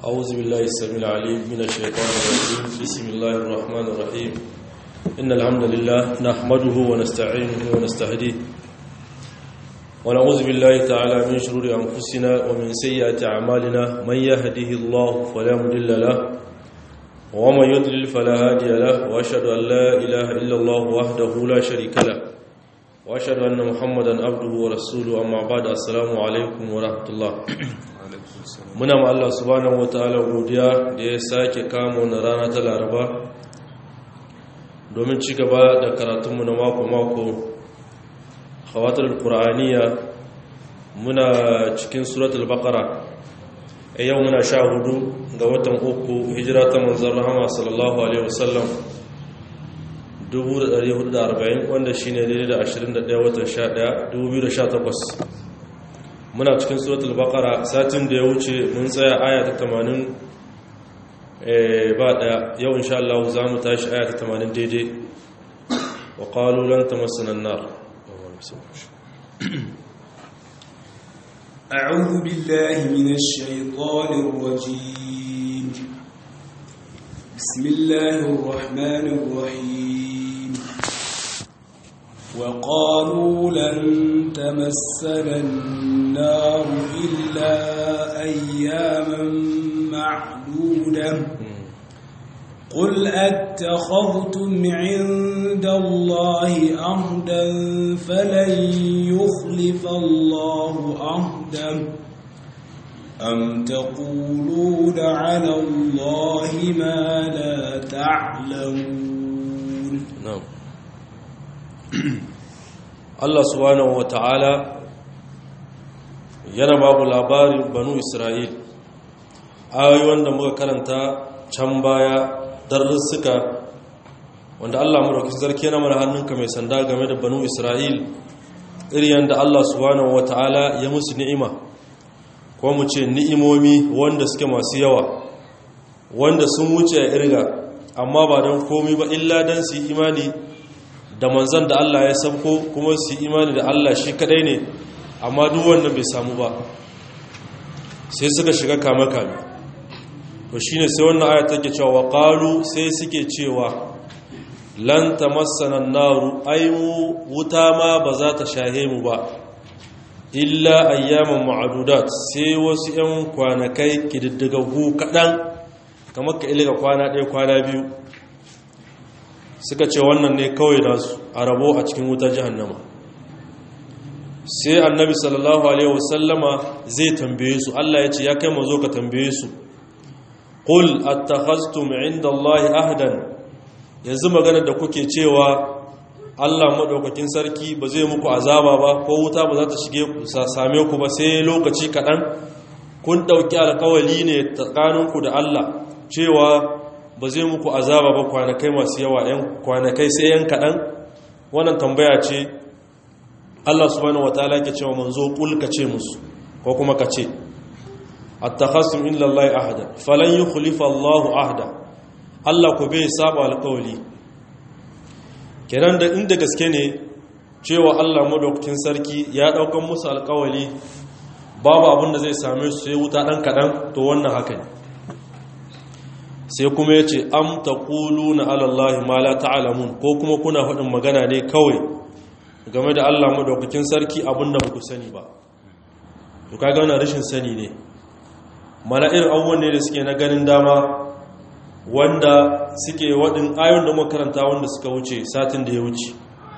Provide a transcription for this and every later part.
أعوذ بالله السميع العليم من الشيطان الرجيم بسم الله الرحمن الرحيم إن الحمد لله نحمده ونستعينه ونستهديه ونعوذ بالله تعالى من شرور أنفسنا ومن سيئات أعمالنا من يهده الله فلا مضل له ومن يضلل فلا هادي له وأشهد أن لا إله إلا الله وحده لا شريك له وأشهد أن محمدا عبده ورسوله أما بعد السلام عليكم ورحمة الله muna ma Allah subhanahu wataala godiya da ya sake kamo na rana ta laraba domin ci gaba da karatunmu na mako-mako hawatar qur'aniya muna cikin suratul baqara a yau muna sha hudu ga watan uku hijira ta manzan rahama sallallahu alaihi wasallam 1440 wanda shine daidai da 21 watan 11 2018 muna cikin suratul baqara satin da ya wuce mun tsaya aya ta 80 eh ba daya yau insha Allah za mu tashi aya ta 80 daidai wa qalu lan tamassana an-nar أعوذ بالله من الشيطان الرجيم بسم الله الرحمن الرحيم وقالوا لن تمسنا النار إلا أياما معدودة قل أتخذتم عند الله عهدا فلن يخلف الله عهدا أم تقولون على الله ما لا تعلمون na'am Allah subhanahu wata'ala yana babu labarin banu Isra'il ayoyi wanda muka karanta can baya darussuka wanda Allah madaukakin sarki yana mana hannunka mai sanda game da banu Isra'il iri yanda Allah subhanahu wata'ala ya musu ni'ima ko mu ce ni'imomi wanda suke masu yawa wanda sun wuce a irga amma ba don komi ba illa don su yi imani da manzan da Allah ya sabko kuma su yi imani da Allah shi kadai ne amma duk wannan bai samu ba sai suka shiga kame-kame to shi ne sai wannan ayat take cewa wa qalu sai suke cewa lan tamassana naru ai mu wuta ma ba za ta shahe mu ba illa ayyaman ma'adudat sai wasu 'yan kwanakai kididdigaggu kaɗan kamar ka ilga kwana ɗaya kwana biyu suka ce wannan ne kawai nasu a rabo a cikin wutar jihannama sai annabi sallallahu alaihi wasallama zai tambaye su Allah ya ce ya kai mazo ka tambaye su qul attakhaztum inda Allah ahdan yanzu magana da kuke cewa Allah madaukakin sarki ba zai muku azaba ba ko wuta ba za ta shige ku same ku ba sai lokaci kaɗan kun ɗauki alkawali ne tsakaninku da Allah cewa ba zai muku azaba ba kwanakai masu yawa yan kwanakai sai yan kaɗan wannan tambaya ce Allah subhanahu wataala ke cewa manzo kul ka ce musu ko kuma ka ce attakhasum illa Allah ahada falan yukhlifa Allah ahda Allah ko bai saba alkawali kenan da inda gaske ne cewa Allah madaukakin sarki ya daukan musu alkawali babu abin da zai same su sai wuta dan kaɗan to wannan haka ne sai kuma ya ce am ta ƙulu na alallahi ma la ta'alamun ko kuma kuna faɗin magana ne kawai game da allah madaukakin sarki abinda ba ku sani ba to ka gana rashin sani ne mana irin abubuwan ne da suke na ganin dama wanda suke waɗin ayon da makaranta wanda suka wuce satin da ya wuce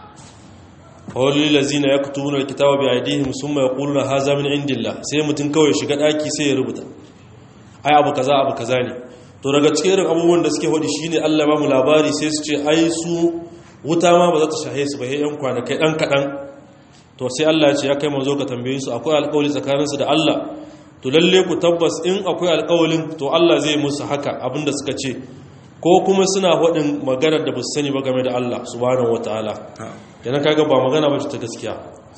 kawai lazina ya kutu wunar kitaba bai aidihim sun mai ƙulu na haza min indillah sai mutum kawai shiga ɗaki sai ya rubuta ai abu kaza abu kaza ne to daga cikin irin abubuwan da suke hodi shine Allah ba mu labari sai su ce ai su wuta ma ba za ta shahe su ba sai yan kwanakai dan kadan to sai Allah ya ce ya kai manzo ka tambaye su akwai alƙawari tsakanin su da Allah to lalle ku tabbas in akwai alƙawarin to Allah zai musu haka abinda suka ce ko kuma suna hodin magana da ba su sani ba game da Allah subhanahu wataala yana kaga ba magana ba ta gaskiya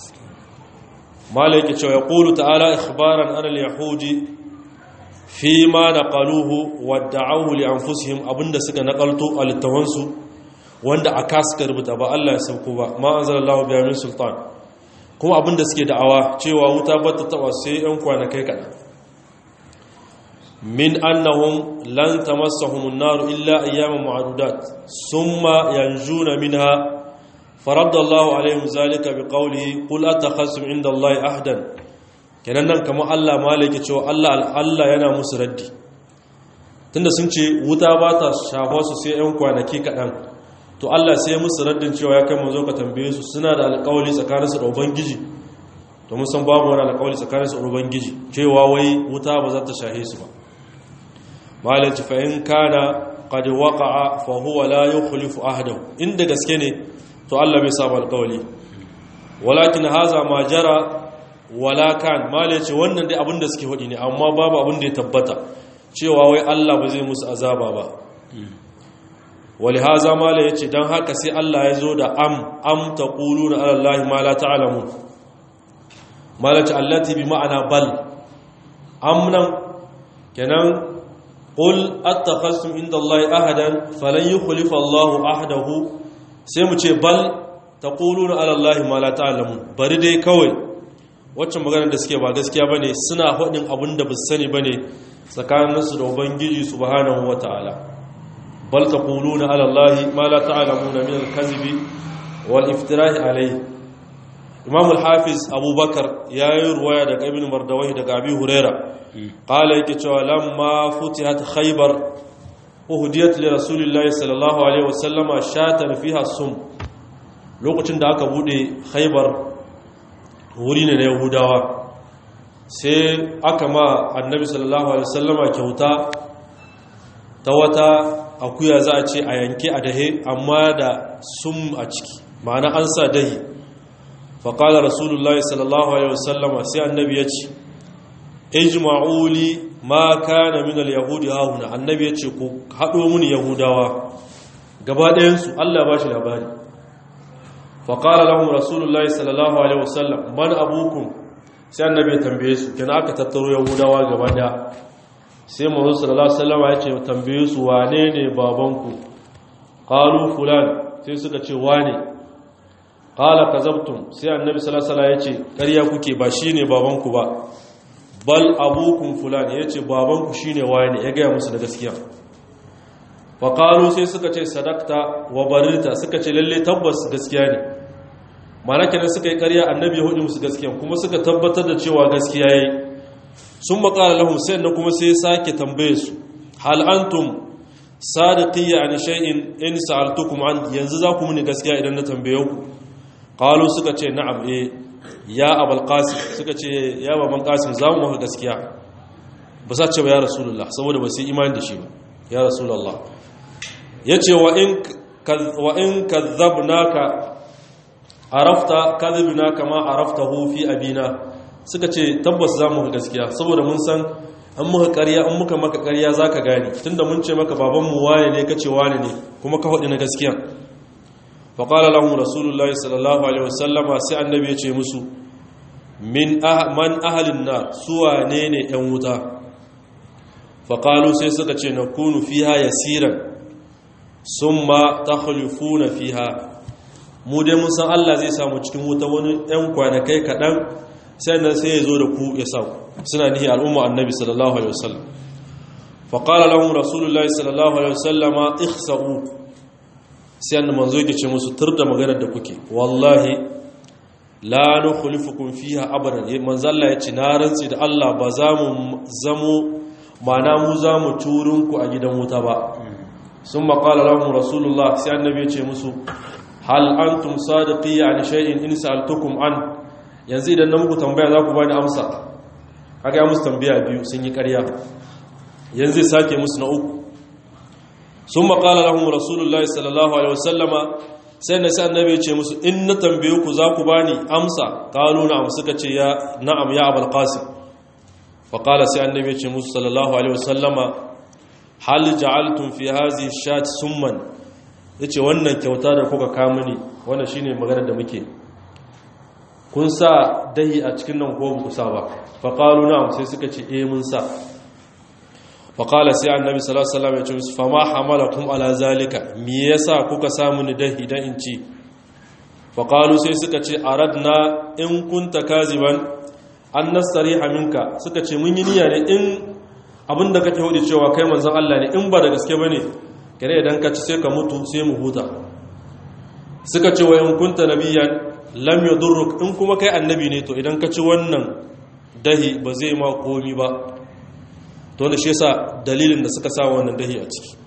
malaka cewa yaqulu ta'ala ikhbaran an al-yahudi fi ma na ƙaluhu wadda auhu li an fusihim abinda suka naƙalto a littawansu wanda a suka rubuta ba Allah ya sauko ba ma an zara Allah biya min sultan kuma abinda suke da'awa cewa wuta ba ta taɓa sai 'yan kwanakai kaɗan min annahum lan tamassahum an-nar illa ayyaman ma'dudat thumma yanjuna minha faradda Allahu alaihim zalika biqawlihi qul atakhasum inda Allahi ahdan kenan nan kamar Allah malaki cewa Allah Allah yana musu raddi tunda sun ce wuta ba ta shafa su sai 'yan kwanaki kaɗan to Allah sai musu raddin cewa ya kai mazo ka tambaye su suna da alƙawali tsakaninsu da ubangiji to mun san babu wani alƙawali tsakaninsu da ubangiji cewa wai wuta ba za ta shahe su ba malaci fa in kana qad waqa'a fa huwa la yukhlifu ahdahu inda gaske ne to Allah bai saba alƙawali walakin haza ma jara wala kan malaci wannan dai abin da suke hudi ne amma babu abin da ya tabbata cewa wai Allah ba zai musu azaba ba wali haza mala ya ce don haka sai Allah ya zo da am am ta ƙulu na alallahi ma la ta'alamu mala ce allati bi ma'ana bal am nan kenan ƙul attakhastum inda Allah ahadan falan yukhlifa Allah ahadahu sai mu ce bal ta ƙulu na alallahi ma la ta'alamu bari dai kawai waccan maganar da suke ba gaskiya bane suna faɗin abin da ba sani bane tsakaninsu da ubangiji subhanahu wata'ala bal taquluna ala allahi ma la ta'lamuna min al-kadhibi wal iftira'i alayhi imam al-hafiz abubakar yayi ruwaya daga ibn mardawai daga abi huraira qala yake cewa lamma futihat khaybar uhdiyat li rasulillahi sallallahu alaihi wasallama shatan fiha sum lokacin da aka bude khaybar wuri ne na yahudawa sai aka ma annabi sallallahu alaihi wasallama kyauta ta wata akuya za a ce a yanke a dahe amma da sum a ciki ma'ana an sa dahi faƙalar rasulullahi sallallahu alaihi wasallama sai annabi ya ce ijma'uli ma kana min al-yahudi hauna annabi ya ce ku haɗo muni yahudawa gaba ɗayansu Allah ba shi labari faƙalar lahum rasulullahi sallallahu alaihi wasallam man abukum sai annabi ya tambaye su kina aka tattaro yahudawa gaba daya sai manzo sallallahu alaihi wasallam ya ce tambaye su wane ne babanku qalu fulan sai suka ce wane qala kazabtum sai annabi sallallahu alaihi wasallam ya ce ƙarya kuke ba shine babanku ba bal abukum fulan ya ce babanku shine wane ya gaya musu da gaskiya fa qalu sai suka ce sadaqta wa barita suka ce lalle tabbas gaskiya ne mana kenan suka yi ƙarya annabi ya hudu musu gaskiya kuma suka tabbatar da cewa gaskiya yayi sun maƙala lahum sai na kuma sai sake tambaye su hal antum sadiqiyya an shay'in in sa'altukum an yanzu za ku muni gaskiya idan na tambaye ku qalu suka ce na'am eh ya abul qasim suka ce ya baban qasim za mu maka gaskiya ba sa ce ba ya rasulullah saboda ba su yi imani da shi ba ya rasulullah yace wa in wa in kadzabnaka arafta kadhibna kama araftahu fi abina suka ce tabbas za mu gaskiya saboda mun san an muka ƙarya an muka maka ƙarya zaka gane tunda mun ce maka baban mu waye ne kace wane ne kuma ka faɗi na gaskiya fa qala lahum rasulullahi sallallahu alaihi wasallama sai annabi ya ce musu min man ahlin nar suwa ne ne yan wuta fa qalu sai suka ce nakunu fiha yasiran summa takhlufuna fiha mu dai mun san Allah zai samu cikin wuta wani ɗan kwanakai kaɗan sai nan sai ya zo da ku ya sa suna nihi al'umma annabi sallallahu alaihi wasallam fa qala lahum rasulullahi sallallahu alaihi wasallama ikhsa'u sai annabi manzo yake ce musu turda maganar da kuke wallahi la nukhlifukum fiha abadan manzo Allah ya ce na rantsi da Allah ba za mu zamo mana mu za mu turun ku a gidan wuta ba sun qala lahum rasulullah sai annabi ya ce musu hal antum sadiqiyya an shay'in in sa'altukum an yanzu idan na muku tambaya za ku bani amsa kaga ya musu tambaya biyu sun yi ƙarya yanzu sake musu na uku sun maƙala lahum rasulullahi sallallahu alaihi wasallama sai na sai annabi ya ce musu in na tambaye ku za ku bani amsa qalu na'am suka ce ya na'am ya abul qasim fa qala sai annabi ya ce musu sallallahu alaihi wasallama hal ja'altum fi hadhihi shat summan ya ce wannan kyauta da kuka kama ne wannan shine magana da muke kun sa dahi a cikin nan ko ku sa ba faƙalu na sai suka ce e mun sa faƙala sai annabi sallallahu alaihi wasallam ya ce musu fama hamalakum ala zalika me yasa kuka samu ni dahi dan in ci faƙalu sai suka ce aradna in kunta kaziban an nastariha minka suka ce mun yi niyya ne in abinda kake hudu cewa kai manzon Allah ne in ba da gaske bane kare idan ka ci sai ka mutu sai mu huta suka ce wa in kunta nabiyyan lam yadurruk in kuma kai annabi ne to idan ka ci wannan dahi ba zai ma komi ba to da shi yasa dalilin da suka sa wannan dahi a ciki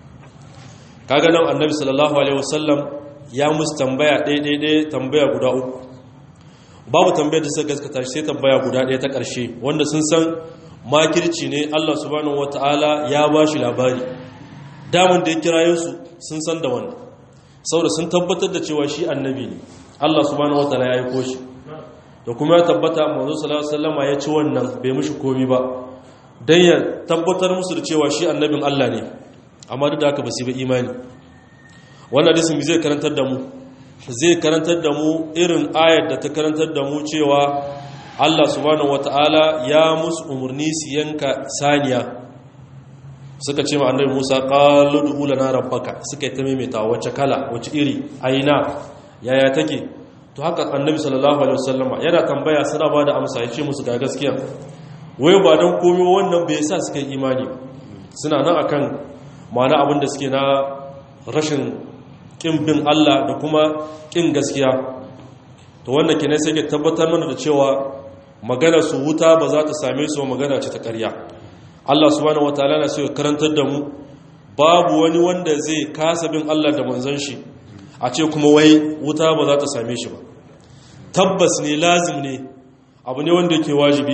kaga nan annabi sallallahu alaihi wasallam ya musu tambaya ɗaya ɗaya ɗaya tambaya guda uku babu tambayar da suka gaskata sai tambaya guda ɗaya ta ƙarshe wanda sun san makirci ne Allah subhanahu wataala ya ba shi labari daman da ya kirayen su sun san da wannan saboda sun tabbatar da cewa shi annabi ne Allah subhanahu wataala ya aiko shi da kuma ya tabbata manzo sallallahu alaihi wasallam ya ci wannan bai mishi komi ba dan ya tabbatar musu da cewa shi annabin Allah ne amma duk da haka ba su yi imani wannan hadisin zai karantar da mu zai karantar da mu irin ayar da ta karantar da mu cewa Allah subhanahu wataala ya musu umarni su yanka saniya suka ce ma annabi Musa qalu du'u lana rabbaka suka yi ta maimaita wacce kala wacce iri aina yaya take to haka annabi sallallahu alaihi wasallama yana tambaya suna ba da amsa ya ce musu ga gaskiya wai ba don komi wannan bai sa suka yi imani suna nan akan ma'ana abin da suke na rashin kin bin Allah da kuma kin gaskiya to wannan kenan sai ke tabbatar mana da cewa magana su wuta ba za ta same su magana ce ta ƙarya Allah subhanahu wataala na so ya karantar da mu babu wani wanda zai kasa bin Allah da manzon shi a ce kuma wai wuta ba za ta same shi ba tabbas ne lazim ne abu ne wanda yake wajibi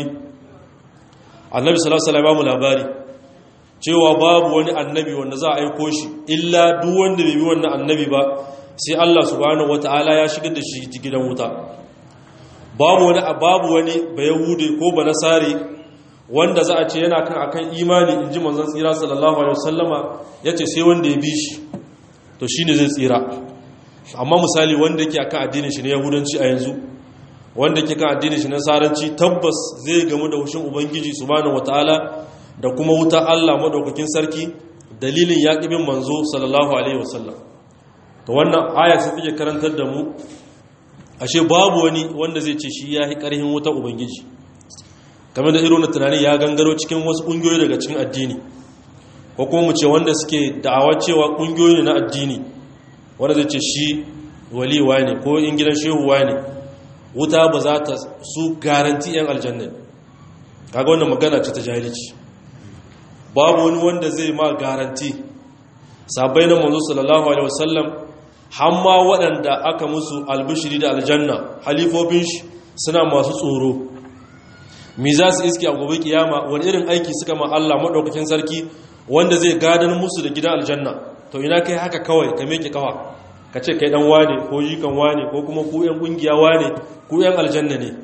annabi sallallahu alaihi wasallam labari cewa babu wani annabi wanda za a aiko shi illa duk wanda bai bi wannan annabi ba sai Allah subhanahu wataala ya shigar da shi gidan wuta babu wani babu wani bayahude ko banasari wanda za a ce yana kan akan imani inji manzon tsira sallallahu alaihi wasallama yace sai wanda ya bi shi to shine zai tsira amma misali wanda yake akan addinin shi na yahudanci a yanzu wanda yake kan addinin shi na saranci tabbas zai gamu da hushin ubangiji subhanahu wataala da kuma wuta Allah madaukakin sarki dalilin yaqibin manzo sallallahu alaihi wasallam to wannan aya sai take karantar da mu ashe babu wani wanda zai ce shi yayi karhin wuta ubangiji kamar da irin tunani ya gangaro cikin wasu kungiyoyi daga cikin addini ko kuma mu ce wanda suke da'awa cewa kungiyoyi ne na addini wanda zai ce shi waliwa ne ko in gidan shehuwa ne wuta ba za ta su garanti 'yan aljanna kaga wannan magana ce ta jahilci babu wani wanda zai ma garanti sabai na manzo sallallahu alaihi wasallam hamma waɗanda aka musu albishiri da aljanna halifofin shi suna masu tsoro mi za su iske a gobe kiyama wani irin aiki suka ma Allah madaukakin sarki wanda zai gadan musu da gidan aljanna to ina kai haka kawai ka meke kawa ka ce kai dan wane ko jikan wane ko kuma ku yan kungiya wane ku yan aljanna ne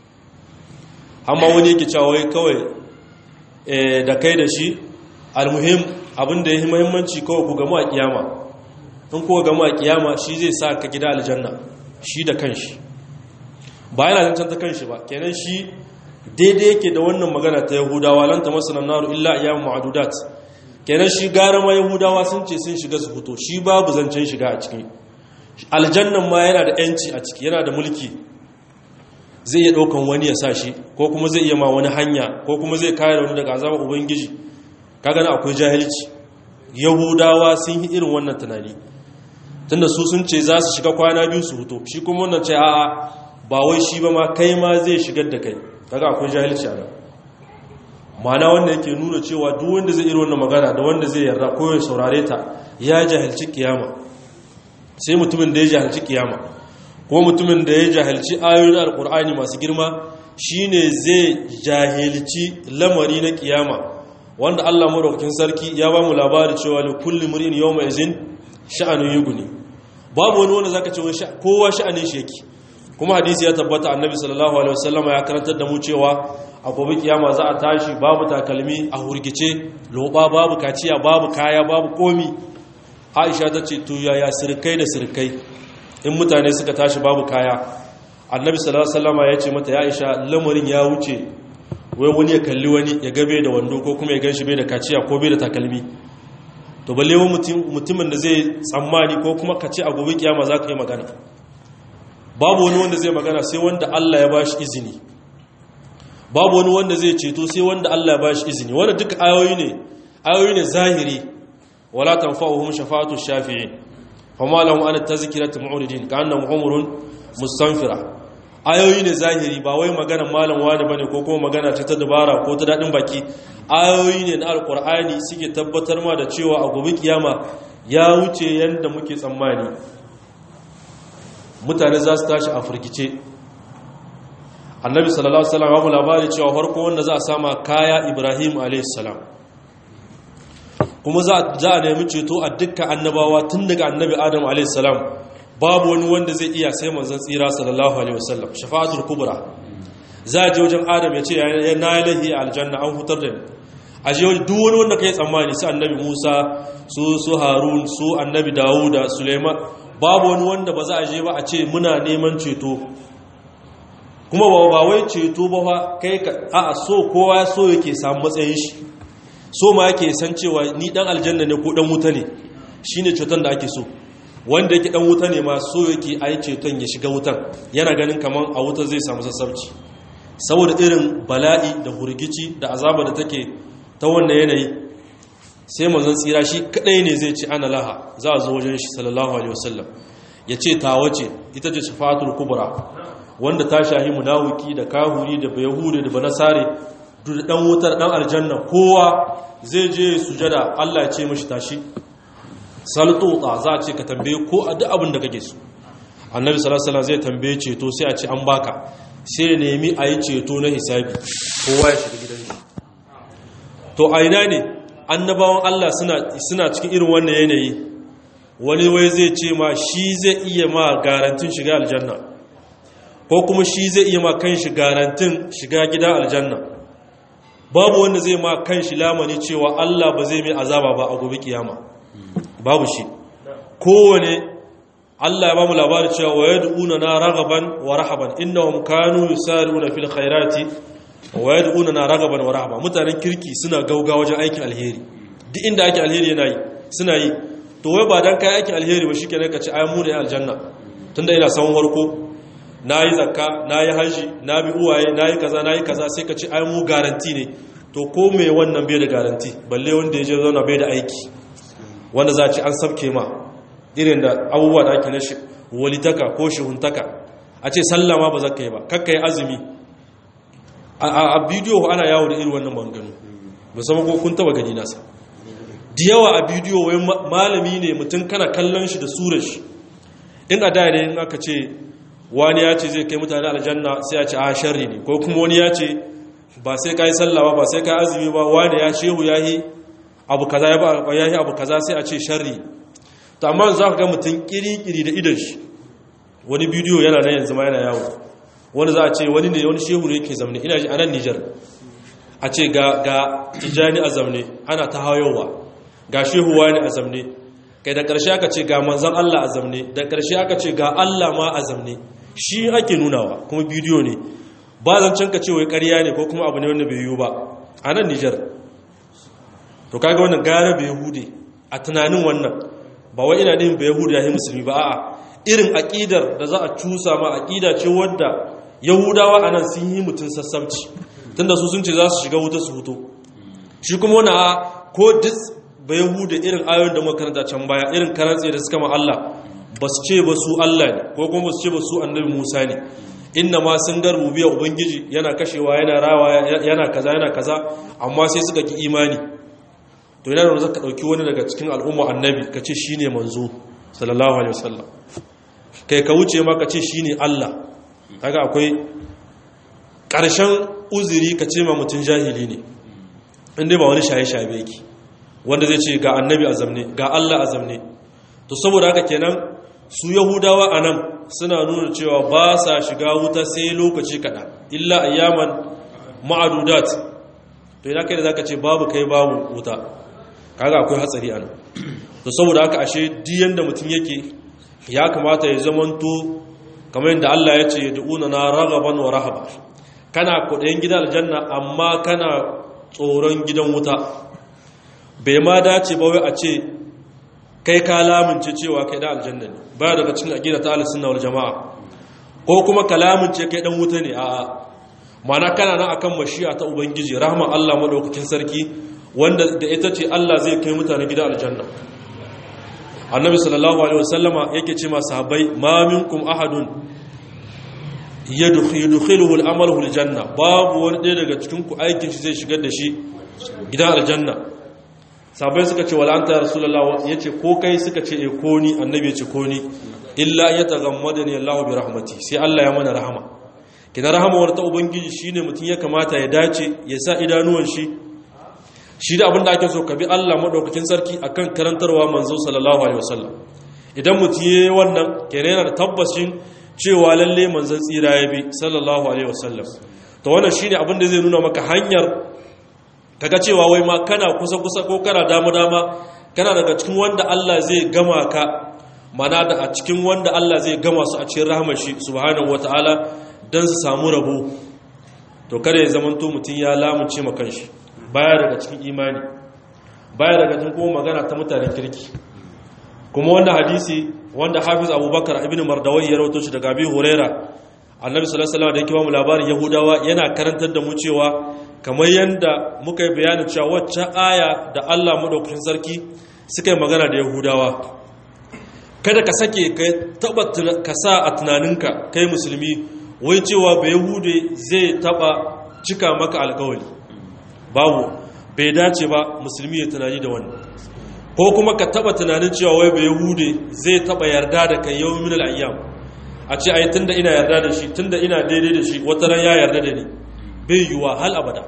amma wani yake cewa wai kawai da kai da shi almuhim abinda ya yi muhimmanci kawai ku gamu a kiyama in kuwa gamu a kiyama shi zai sa ka gida aljanna shi da kanshi ba yana zancen ta kanshi ba kenan shi daidai yake da wannan magana ta yahudawa lanta masu naru illa ayyamu ma'adudat kenan shi gara ma yahudawa sun ce sun shiga su fito shi babu zancen shiga a ciki aljannan ma yana da yanci a ciki yana da mulki zai iya ɗaukan wani ya sa shi ko kuma zai iya ma wani hanya ko kuma zai kare wani daga azabar ubangiji kaga na akwai jahilci yahudawa sun yi irin wannan tunani tunda su sun ce za su shiga kwana biyu su fito shi kuma wannan ce a'a ba wai shi ba ma kai ma zai shigar da kai kaga akwai jahilci a nan mana wanda yake nuna cewa duk wanda zai irin wannan magana da wanda zai yarda ko ya saurare ta ya jahilci kiyama sai mutumin da ya jahilci kiyama ko mutumin da ya jahilci ayoyin alkur'ani masu girma shine zai jahilci lamari na kiyama wanda Allah madaukakin sarki ya ba mu labari cewa li kulli mur'in yawma izin sha'anun yughni babu wani wanda zaka ce kowa sha'anin shi yake kuma hadisi ya tabbata annabi sallallahu alaihi wasallama ya karantar da mu cewa a gobe kiyama za a tashi babu takalmi a hurgice loba babu kaciya babu kaya babu komi aisha ta ce to yaya sirkai da sirkai in mutane suka tashi babu kaya annabi sallallahu alaihi wasallama ya ce mata ya aisha lamarin ya wuce wai wani ya kalli wani ya gabe da wando ko kuma ya ganshi bai da kaciya ko bai da takalmi to balle mutumin da zai tsammani ko kuma kace a gobe kiyama za ka yi magana babu wani wanda zai magana sai wanda Allah ya bashi izini babu wani wanda zai ceto sai wanda Allah ya bashi izini wanda duka ayoyi ne ayoyi ne zahiri wala tanfa'uhum shafa'atu shafi'in fama lahum an tazkiratu mu'ridin ka'annahum umrun mustanfira ayoyi ne zahiri ba wai magana malam wani bane ko kuma magana ce ta dabara ko ta dadin baki ayoyi ne na alqur'ani suke tabbatar ma da cewa a gobe kiyama ya wuce yanda muke tsammani mutane za su tashi a firgice annabi sallallahu alaihi wasallam ya mu labari cewa farko wanda za a sama kaya ibrahim alaihi salam kuma za a nemi ceto a dukkan annabawa tun daga annabi adam alaihi salam babu wani wanda zai iya sai manzon tsira sallallahu alaihi wasallam shafa'atul kubra za a je wajen adam ya ce ya na lahi aljanna an hutar da ni a je wajen duk wani wanda kai tsammani su annabi musa su su harun su annabi dawuda suleiman babu wani wanda ba za a je ba a ce muna neman ceto kuma ba wai ceto ba fa kai ka a so kowa so yake samu matsayin shi so ma yake san cewa ni dan aljanna ne ko dan wuta ne shine ceton da ake so wanda yake dan wuta ne ma so yake ai ceton ya shiga wutan yana ganin kaman a wuta zai samu sassabci saboda irin bala'i da hurgici da azaba da take ta wannan yanayi sai manzon tsira shi kadai ne zai ci ana laha za a zo wajen shi sallallahu alaihi wasallam ya ce ta wace ita ce shafatul kubra wanda ta shahi munawiki da kahuri da bayahudi da banasare da dan wutar dan aljanna kowa zai je sujada Allah ya ce mishi tashi saltuta za a ce ka tambaye ko a duk abin da kake so annabi sallallahu alaihi wasallam zai tambaye ceto sai a ce an baka sai nemi a yi ceto na hisabi kowa ya shiga gidan shi to a ina ne annabawan Allah suna suna cikin irin wannan yanayi wani wai zai ce ma shi zai iya ma garantin shiga aljanna ko kuma shi zai iya ma kanshi garantin shiga gidan aljanna babu wanda zai ma kanshi lamani cewa Allah ba zai mai azaba ba a gobe kiyama babu shi kowane Allah ya ba mu labarin cewa wa yad'una na ragaban wa rahaban innahum kanu yusari'una fil khairati wa yad'una na ragaban wa rahaban mutanen kirki suna gauga wajen aikin alheri duk inda aikin alheri yana yi suna yi to wai ba dan kai aikin alheri ba shikenan ka ci ai mu ne aljanna tunda ina sawon warko nayi zakka nayi haji na bi uwaye nayi kaza nayi kaza sai ka ci ai mu garanti ne to ko me wannan bai da garanti balle wanda ya je zauna bai da aiki wanda za a ci an sabke ma irin da abubuwa da ake na walitaka ko shihuntaka a ce sallama ba za ka yi ba kakka yi azumi a bidiyo ana yawo da irin wannan manganu musamman ko kun taba gani nasa da yawa a bidiyo wai malami ne mutum kana kallon shi da surar shi in a da ne in aka ce wani ya ce zai kai mutane aljanna sai a ce a sharri ne ko kuma wani ya ce ba sai ka yi sallama ba sai ka yi azumi ba wani ya shehu ya yi abu kaza ya ba ya yi abu kaza sai a ce sharri to amma za ka ga mutum kiri-kiri da idan shi wani bidiyo yana nan yanzu ma yana yawo wani za a ce wani ne wani shehu ne yake zamne ina ji a nan nijar a ce ga ga tijani a zamne ana ta hayowa ga shehu wani a zamne kai da ƙarshe aka ce ga manzan Allah a zamne da ƙarshe aka ce ga Allah ma a zamne shi ake nunawa kuma bidiyo ne ba zancen ka ce wai ƙarya ne ko kuma abu ne wanda bai yiwu ba a nan nijar to kaga wannan gara bai hude a tunanin wannan ba wai ina din bai hude yayi musulmi ba a'a irin aqidar da za a cusa ma aqida ce wadda yahudawa anan sun yi mutun sassabci tunda su sun ce za su shiga wuta su fito shi kuma wani a ko dis bai hude irin ayoyin da muka karanta can baya irin karantse da suka ma Allah ba su ce ba su Allah ne ko kuma ba su ce ba su annabi Musa ne inna ma sun ga rububiyar ubangiji yana kashewa yana rawa yana kaza yana kaza amma sai suka ki imani to yana da zaka dauki wani daga cikin al'umma annabi ka ce shine manzo sallallahu alaihi wasallam kai ka wuce ma ka ce shine Allah kaga akwai karshen uzuri ka ce ma mutun jahili ne inda ba wani shaye-shaye yake wanda zai ce ga annabi azamne ga Allah azamne to saboda haka kenan su yahudawa anan suna nuna cewa ba sa shiga wuta sai lokaci kada illa ayyaman ma'adudat to ina kai da zaka ce babu kai babu wuta kaga akwai hatsari anan to saboda haka ashe diyan da mutum yake ya kamata ya zamanto kamar yadda Allah ya ce yad'una na raghaban wa rahaba kana kudayen gidan aljanna amma kana tsoron gidan wuta bai ma dace ba wai a ce kai ka lamince cewa kai da aljanna ne ba daga cikin aqida ta ahlus sunna wal jamaa ko kuma ka lamince kai dan wuta ne a'a mana kana nan akan mashi'a ta ubangiji rahma Allah madaukakin sarki wanda da ita ce Allah zai kai mutane gida aljanna annabi sallallahu alaihi wasallama yake ce ma sahabbai ma minkum ahadun yadkhiluhu al-amalu al-janna babu wani ɗaya daga cikin ku aikin shi zai shigar da shi gidan aljanna sahabbai suka ce wala anta ya rasulullah yace ko kai suka ce eh ko ni annabi yace ko ni illa yataghammadani Allah bi rahmati sai Allah ya mana rahama kina rahamawar ta ubangiji shine mutum ya kamata ya dace ya sa idanuwan shi shi da abinda ake so ka bi Allah madaukakin sarki akan karantarwa manzo sallallahu alaihi wasallam idan mutum yayi wannan kenan yana da tabbacin cewa lalle manzon tsira ya bi sallallahu alaihi wasallam to wannan shine abinda zai nuna maka hanyar kaga cewa wai ma kana kusa kusa ko kana dama dama kana daga cikin wanda Allah zai gama ka mana da a cikin wanda Allah zai gama su a cikin rahmar shi subhanahu wataala don su samu rabo to kada ya zamanto mutum ya lamunce ma kanshi baya daga cikin imani baya daga cikin kuma magana ta mutanen kirki kuma wannan hadisi wanda hafiz abubakar ibn mardawai ya rawato shi daga abi huraira annabi sallallahu alaihi wasallam da yake ba mu labarin yahudawa yana karantar da mu cewa kamar yanda muka yi bayanin cewa wacce aya da Allah madaukakin sarki suka yi magana da yahudawa kada ka sake ka taba ka sa a tunaninka kai musulmi wai cewa bai yahude zai taba cika maka alkawali babu bai dace ba musulmi ya tunani da wannan ko kuma ka taba tunanin cewa wai bai yahude zai taba yarda da kai yau min al'ayyam a ce ai tunda ina yarda da shi tunda ina daidai da shi wata ran ya yarda da ni bai yiwa hal abada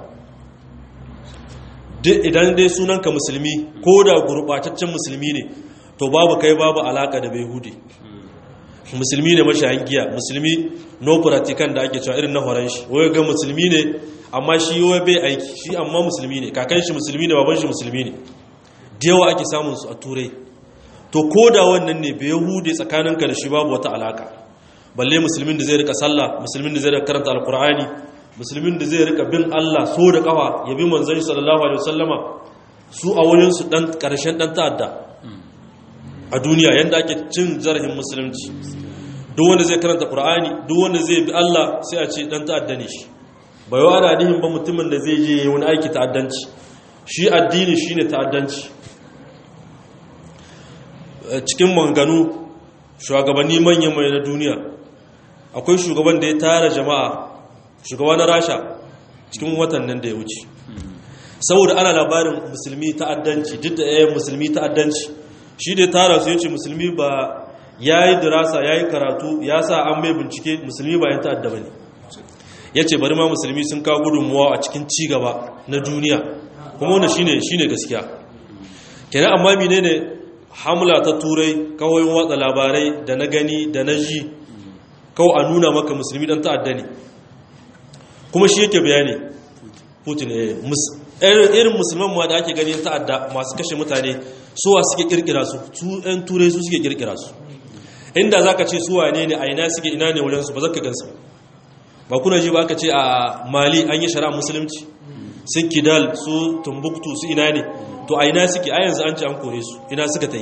idan dai sunanka musulmi ko da gurbataccen musulmi ne to babu kai babu alaka da bai hude musulmi ne mashayin giya musulmi no practican da ake cewa irin na horon shi wai ga musulmi ne amma shi wai bai aiki shi amma musulmi ne kakan shi musulmi ne baban shi musulmi ne da yawa ake samun su a turai to ko da wannan ne bai hude tsakaninka da shi babu wata alaka balle musulmin da zai rika sallah musulmin da zai rika karanta alkur'ani musulmin da zai rika bin Allah so da kafa ya bi manzon sallallahu alaihi wasallama su a wurin su dan karshen dan ta'adda a duniya yanda ake cin zarafin musulunci duk wanda zai karanta qur'ani duk wanda zai bi Allah sai a ce dan ta'adda ne shi bai wa da ba mutumin da zai je wani aiki ta'addanci shi addini shine ta'addanci cikin manganu shugabanni manyan mai na duniya akwai shugaban da ya tara jama'a shugaba na rasha cikin watan nan da ya wuce saboda ana labarin musulmi ta'addanci duk da yayin musulmi ta'addanci shi da tara su yace musulmi ba yayi dirasa yayi karatu ya sa an mai bincike musulmi ba yan ta'adda bane yace bari ma musulmi sun kawo gudunmuwa a cikin ci gaba na duniya kuma wannan shine shine gaskiya kenan amma menene hamla ta turai kawai watsa labarai da na gani da na ji kawai a nuna maka musulmi dan ta'adda ne kuma shi yake bayani putin irin musulman ma da ake gani ta'adda masu kashe mutane suwa suke kirkira su su yan turai su suke kirkira su inda za ka ce suwa ne ne a ina suke ina ne wajensu ba za ka gansu ba kuna ji ba aka ce a mali an yi shari'a musulunci su kidal su tumbuktu su ina ne to a ina suke a yanzu an ce an kore su ina suka ta yi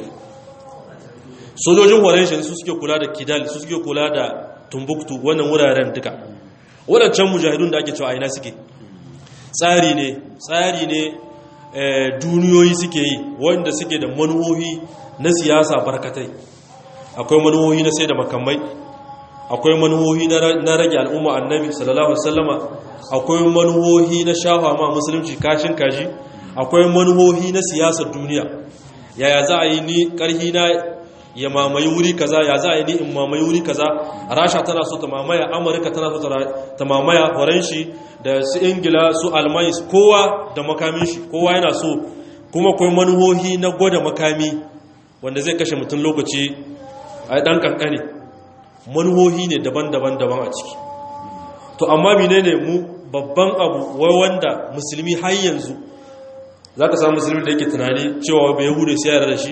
sojojin horon shi su suke kula da kidal su suke kula da tumbuktu wannan wuraren duka waɗancan mujahidun da ake cewa aina suke tsari ne tsari ne duniyoyi suke yi wanda suke da manuhohi na siyasa barkatai akwai manuhohi na sai da makamai akwai manuhohi na rage al'umma annabi sallallahu alaihi wasallama akwai manuhohi na shafa ma musulunci kashin kashi akwai manuhohi na siyasar duniya yaya za a yi ni karhi na ya mamaye wuri kaza ya za a yi ni in mamaye wuri kaza rasha tana so ta mamaya amurka tana so ta mamaya faranshi da su ingila su almai kowa da makamin shi kowa yana so kuma akwai manuhohi na gwada makami wanda zai kashe mutum lokaci a dan kankane manuhohi ne daban-daban daban a ciki to amma menene mu babban abu wai wanda musulmi har yanzu za ka samu musulmi da yake tunani cewa bai yahude sai yara da shi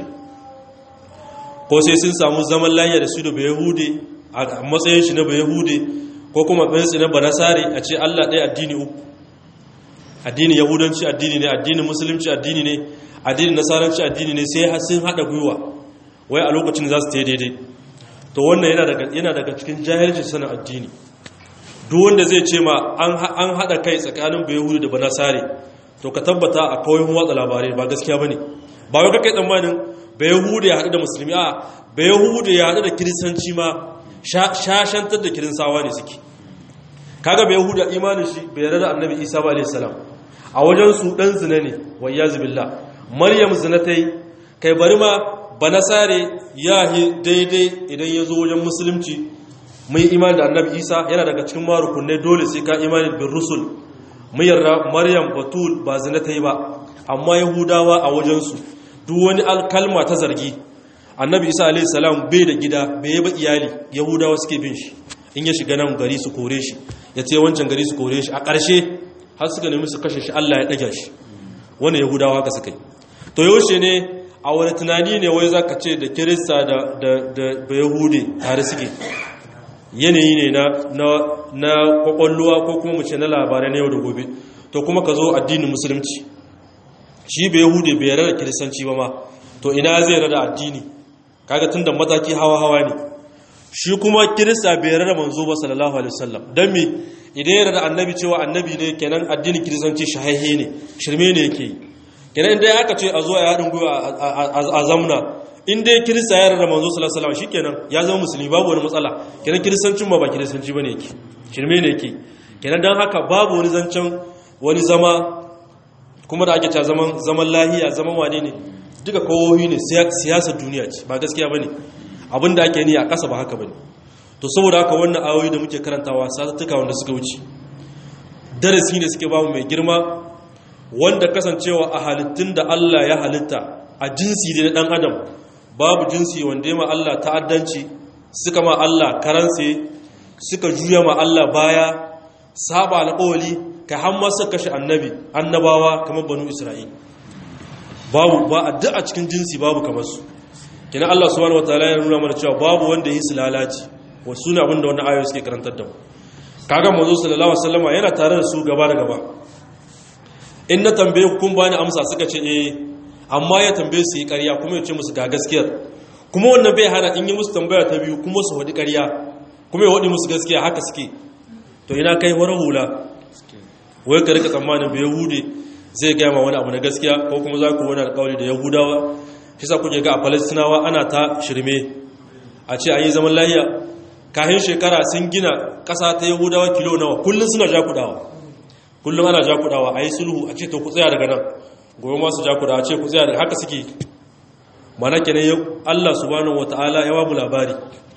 ko sai sun samu zaman lafiya da su da bai yahude a matsayin shi na bai yahude ko kuma matsayin na banasare a ce allah ɗaya addini uku addinin yahudanci addini ne addinin musulunci addini ne addinin nasaranci addini ne sai sun haɗa gwiwa wai a lokacin za su ta daidai to wannan yana daga cikin jahilci sanin addini duk wanda zai ce ma an haɗa kai tsakanin bayahudu da banasare to ka tabbata a kawai watsa labarai ba gaskiya ba ne ba wai kai tsammanin bayahudu ya haɗu da musulmi a bayahudu ya haɗu da kiristanci ma shashantar da kirinsawa ne suke kaga bayahudu a imanin shi bai yarda da annabi isa ba alaihi salam a wajen su dan zina ne wayya zubillah maryam zina ta yi kai bari ma banasare ya yi daidai idan ya zo wajen musulunci mai imani da annabi isa yana daga cikin marukunai dole sai ka imani bin rusul mai yarda maryam batul ba zina ta yi ba amma yahudawa a wajensu duk wani alkalma ta zargi annabi isa alaihi salam bai da gida bai yi ba iyali yahudawa suke bin shi in ya shiga nan gari su kore shi ya ce wancan gari su kore shi a ƙarshe har suka nemi su kashe shi allah ya ɗaga shi wani yahudawa haka suka yi to yaushe ne a wani tunani ne wai za ka ce da kirista da yahude tare suke yanayi ne na kwakwalluwa ko kuma mace na labarai na yau da gobe to kuma ka zo addinin musulunci shi bai yahude bai yarda da kiristanci ba ma to ina zai yarda da addini kaga tun da mataki hawa-hawa ne shi kuma kirista bai yarda da manzo ba sallallahu alaihi wasallam dan me idan yarda da annabi cewa annabi ne kenan addinin kiristanci shahaihe ne shirme ne yake yi kenan inda aka ce a zo a haɗin gwiwa a zamna inda ya kirista ya rarra manzo sallallahu alaihi shi kenan ya zama musulmi babu wani matsala kenan kiristancin ba ba kiristanci bane yake shirme ne yake kenan dan haka babu wani zancen wani zama kuma da ake cewa zaman zaman lahiya zaman wane ne duka kowohi ne siyasar duniya ce ba gaskiya bane abin da ake ni a ƙasa ba haka bane to saboda haka wannan ayoyi da muke karantawa satuttuka wanda suka wuce darasi ne suke bamu mai girma wanda kasancewa a halittun da Allah ya halitta a jinsi da ɗan adam babu jinsi wanda ya ma Allah ta'addanci suka ma Allah karanse suka juya ma Allah baya saba alƙawali ka hamma suka kashe annabi annabawa kamar banu isra'il babu ba a duk a cikin jinsi babu kamar su kina Allah subhanahu wataala ya nuna mana cewa babu wanda yi su lalaci wasu ne abinda wannan ayoyi suke karantar da mu kaga manzo sallallahu alaihi wasallama yana tare da su gaba da gaba in na tambaye kun bani amsa suka ce eh amma ya tambaye su yi ƙarya kuma ya ce musu ga gaskiyar kuma wannan bai hana in yi musu tambaya ta biyu kuma su waɗi ƙarya kuma ya waɗi musu gaskiya haka suke to ina kai wara hula wai ka rika tsammanin bai yahude zai gaya ma wani abu na gaskiya ko kuma za ku wani alƙawari da yahudawa shi sa kuke ga a falastinawa ana ta shirme a ce an yi zaman lahiya kahin shekara sun gina ƙasa ta yahudawa kilo nawa kullum suna jakudawa kullum ana jakudawa a yi sulhu a ce to ku tsaya daga nan gobe masu jakudawa ce ku tsaya daga haka suke mana kenan yau Allah subhanahu wata'ala ya babu labari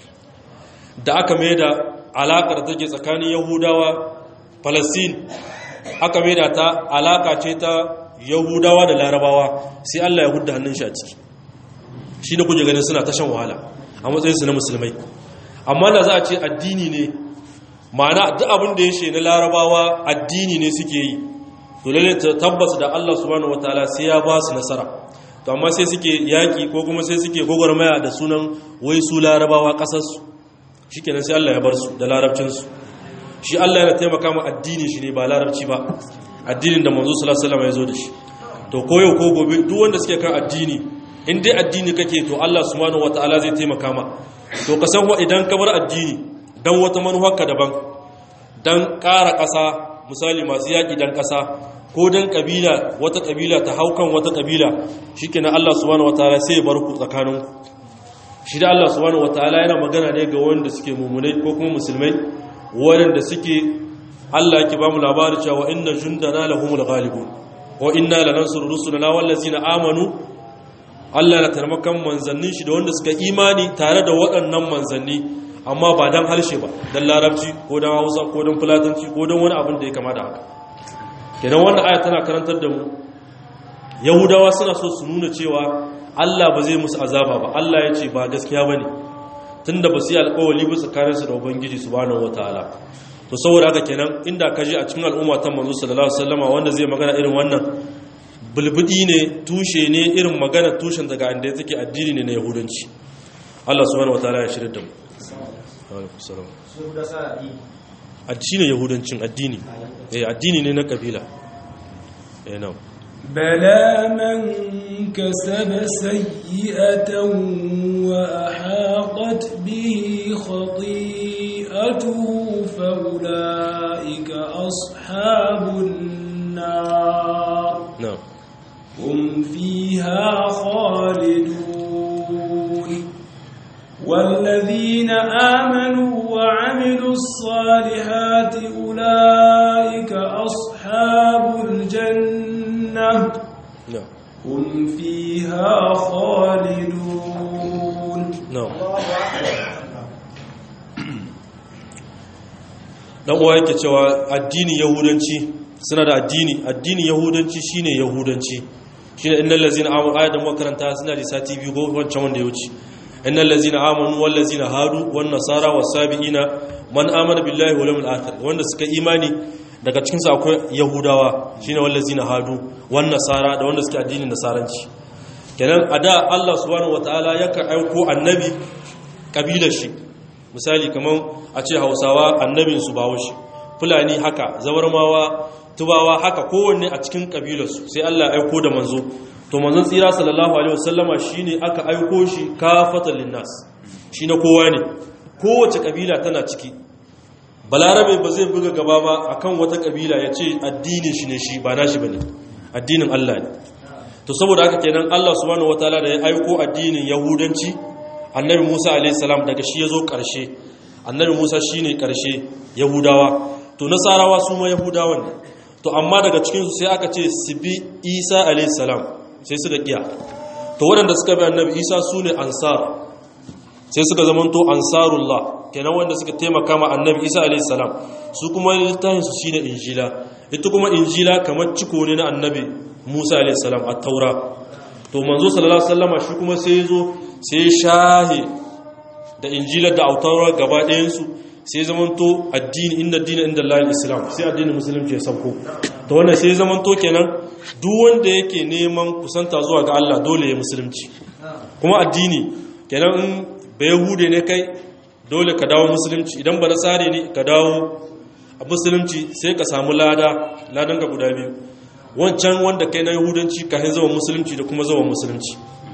da aka mai da alaƙar take tsakanin yahudawa falastin aka mai da ta alaƙa ce ta yahudawa da larabawa sai Allah ya hudda hannun shi a ciki shi da kuje ganin suna tashan wahala a matsayinsu na musulmai amma da za a ce addini ne ma'ana duk abin da ya she na larabawa addini ne suke yi to lalle tabbas da Allah subhanahu wataala sai ya ba su nasara to amma sai suke yaki ko kuma sai suke gogormaya da sunan wai su larabawa kasar su shikenan sai Allah ya bar su da larabcin su shi Allah yana taimaka mu addini shi ne ba larabci ba addinin da manzo sallallahu alaihi wasallam ya zo da shi to koyo ko gobe duk wanda suke kan addini in dai addini kake to Allah subhanahu wataala zai taimaka ma to ka san wa idan ka bar addini don wata manuwarka daban don ƙara ƙasa misali masu yaƙi don ƙasa ko don ƙabila wata ƙabila ta haukan wata ƙabila shi ke na Allah subhanahu wa ta'ala sai ya bar ku tsakaninku shi da Allah subhanahu wa ta'ala yana magana ne ga wanda suke mummunai ko kuma musulmai waɗanda suke Allah yake ba mu labari cewa inna jundana lahumul ghalibun wa inna lanansuru rusulana wallazina amanu Allah na tarmakan manzannin shi da wanda suka imani tare da waɗannan manzanni amma ba don harshe ba don larabci ko don hausa ko don fulatanci ko don wani abin da ya kama da haka kenan wannan aya tana karantar da mu yahudawa suna so su nuna cewa allah ba zai musu azaba ba allah ya ce ba gaskiya ba ne tun da ba su yi alkawali ba tsakaninsu da ubangiji su bane wataala to saboda haka kenan inda ka je a cikin al'umma ta manzo sallallahu alaihi wasallama wanda zai magana irin wannan bulbudi ne tushe ne irin magana tushen daga inda take addini ne na yahudanci Allah subhanahu wataala ya shirya da mu addini yahudancin addini eh addini ne na kabila eh na بلى من كسب سيئة وأحاطت به خطيئته فأولئك أصحاب النار na'am هم فيها خالدون والذين آمنوا وعملوا الصالحات أولئك أصحاب الجنة na'am هم فيها خالدون na'am dan uwa yake cewa addini yahudanci suna da addini addini yahudanci shine yahudanci shine innal ladzina amanu ayatan makaranta suna da sati biyu ko wancan wanda ya wuce innal ladzina amanu wal ladzina hadu wan nasara was sabiina man amana billahi wal yawmil akhir wanda suka imani daga cikin su akwai yahudawa shine wal ladzina hadu wan nasara da wanda suke addinin nasaranci kenan a da Allah subhanahu wataala yakan aiko annabi kabilar shi misali kamar a ce hausawa annabin su bawo shi fulani haka zabarmawa tubawa haka kowanne a cikin kabilarsu sai Allah ya aiko da manzo to manzon tsira sallallahu alaihi wasallama shine aka aiko shi kafatan linnas shi na kowa ne kowace kabila tana ciki balarabe ba zai buga gaba ba akan wata kabila ya ce addinin shi ne shi ba nashi bane addinin Allah ne to saboda haka kenan Allah subhanahu wataala da ya aiko addinin yahudanci annabi Musa alaihi salam daga shi yazo karshe annabi Musa shine karshe yahudawa to nasarawa su ma yahudawan ne to amma daga cikin su sai aka ce su bi Isa alaihi salam sai suka kiya to waɗanda suka bi annabi Isa su ne ansar sai suka zamanto ansarullah kenan wanda suka taimaka ma annabi Isa alaihi salam su kuma littafin su shine injila ita kuma injila kamar ciko ne na annabi Musa alaihi salam at-taura to manzo sallallahu alaihi wasallama shi kuma sai zo sai shahi da injilar da autaura gaba ɗayansu sai zamanto addini inda dina inda Allah islam sai addinin musulunci ya sauko to wannan sai zamanto kenan duk wanda yake neman kusanta zuwa ga Allah dole ya musulunci kuma addini kenan in ba yahude ne kai dole ka dawo musulunci idan ba nasare ne ka dawo a musulunci sai ka samu lada ladan ka guda biyu wancan wanda kai na yahudanci kafin zama musulunci da kuma zama musulunci